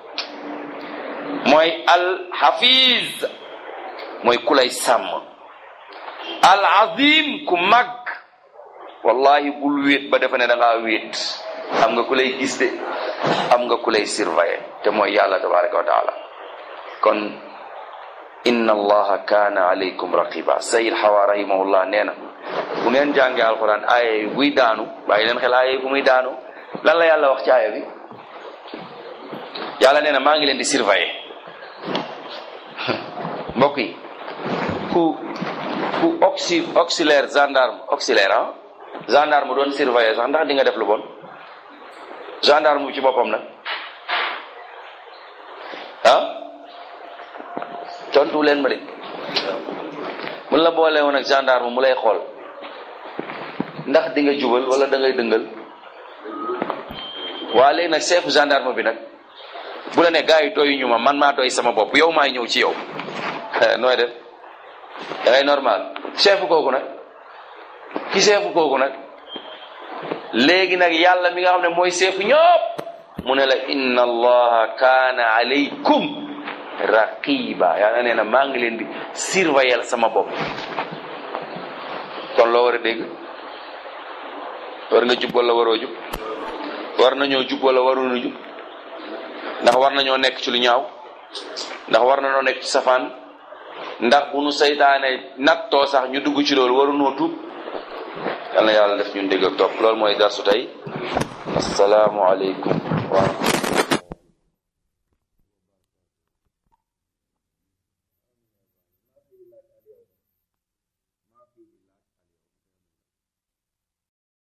mooy al hafiz mooy ku lay sàmm al azim ku mag wallahi bul wéet ba defe ne da ngaa wéet am nga ku lay gis de am nga ku lay surveiller te mooy yàlla tabaraka wa taala kon inna allaha kaana alaykum raqiba sayid xawa rahimahullah nee na bu ngeen jàngee alquran aaya yi buy daanu bàyyi leen xel aaya yi bu muy daanu lan la yàlla wax ci aaya bi yàlla nee na maa ngi leen di surveiller mbokk yi ku ku auxi auxiliaire gendarme auxiliaire ah gendarme doon surveiller sax ndax di nga def lu bon gendarme ci boppam nag ah tontu leen ma de mun la boole woon ak gendarme mu lay xool ndax di nga jubal wala da ngay dëngal waa léegi nag chef gendarme bi nag bu la ne gars yi doy ñu ma man maa doy sama bopp yow maay ñëw ci yow nooy def da ngay normal chef kooku nag ki chef kooku nag léegi nag yàlla mi nga xam ne mooy chef ñëpp mu ne la inna allaha kaana alaykum raqiba yàlla nee na maa ngi leen di surveiller sama bopp kon loo war a dégg war nga jub wala waroo jub war nañoo jub wala waruñu jub ndax war nañoo nekk ci lu ñaaw ndax war nañoo nekk ci safaan ndax bu nu saytaane nattoo sax ñu dugg ci loolu waruñoo tuub yal na yàlla def ñun dégg ak topp loolu mooy darsu tey asalaamu aleykum wa rahmatullah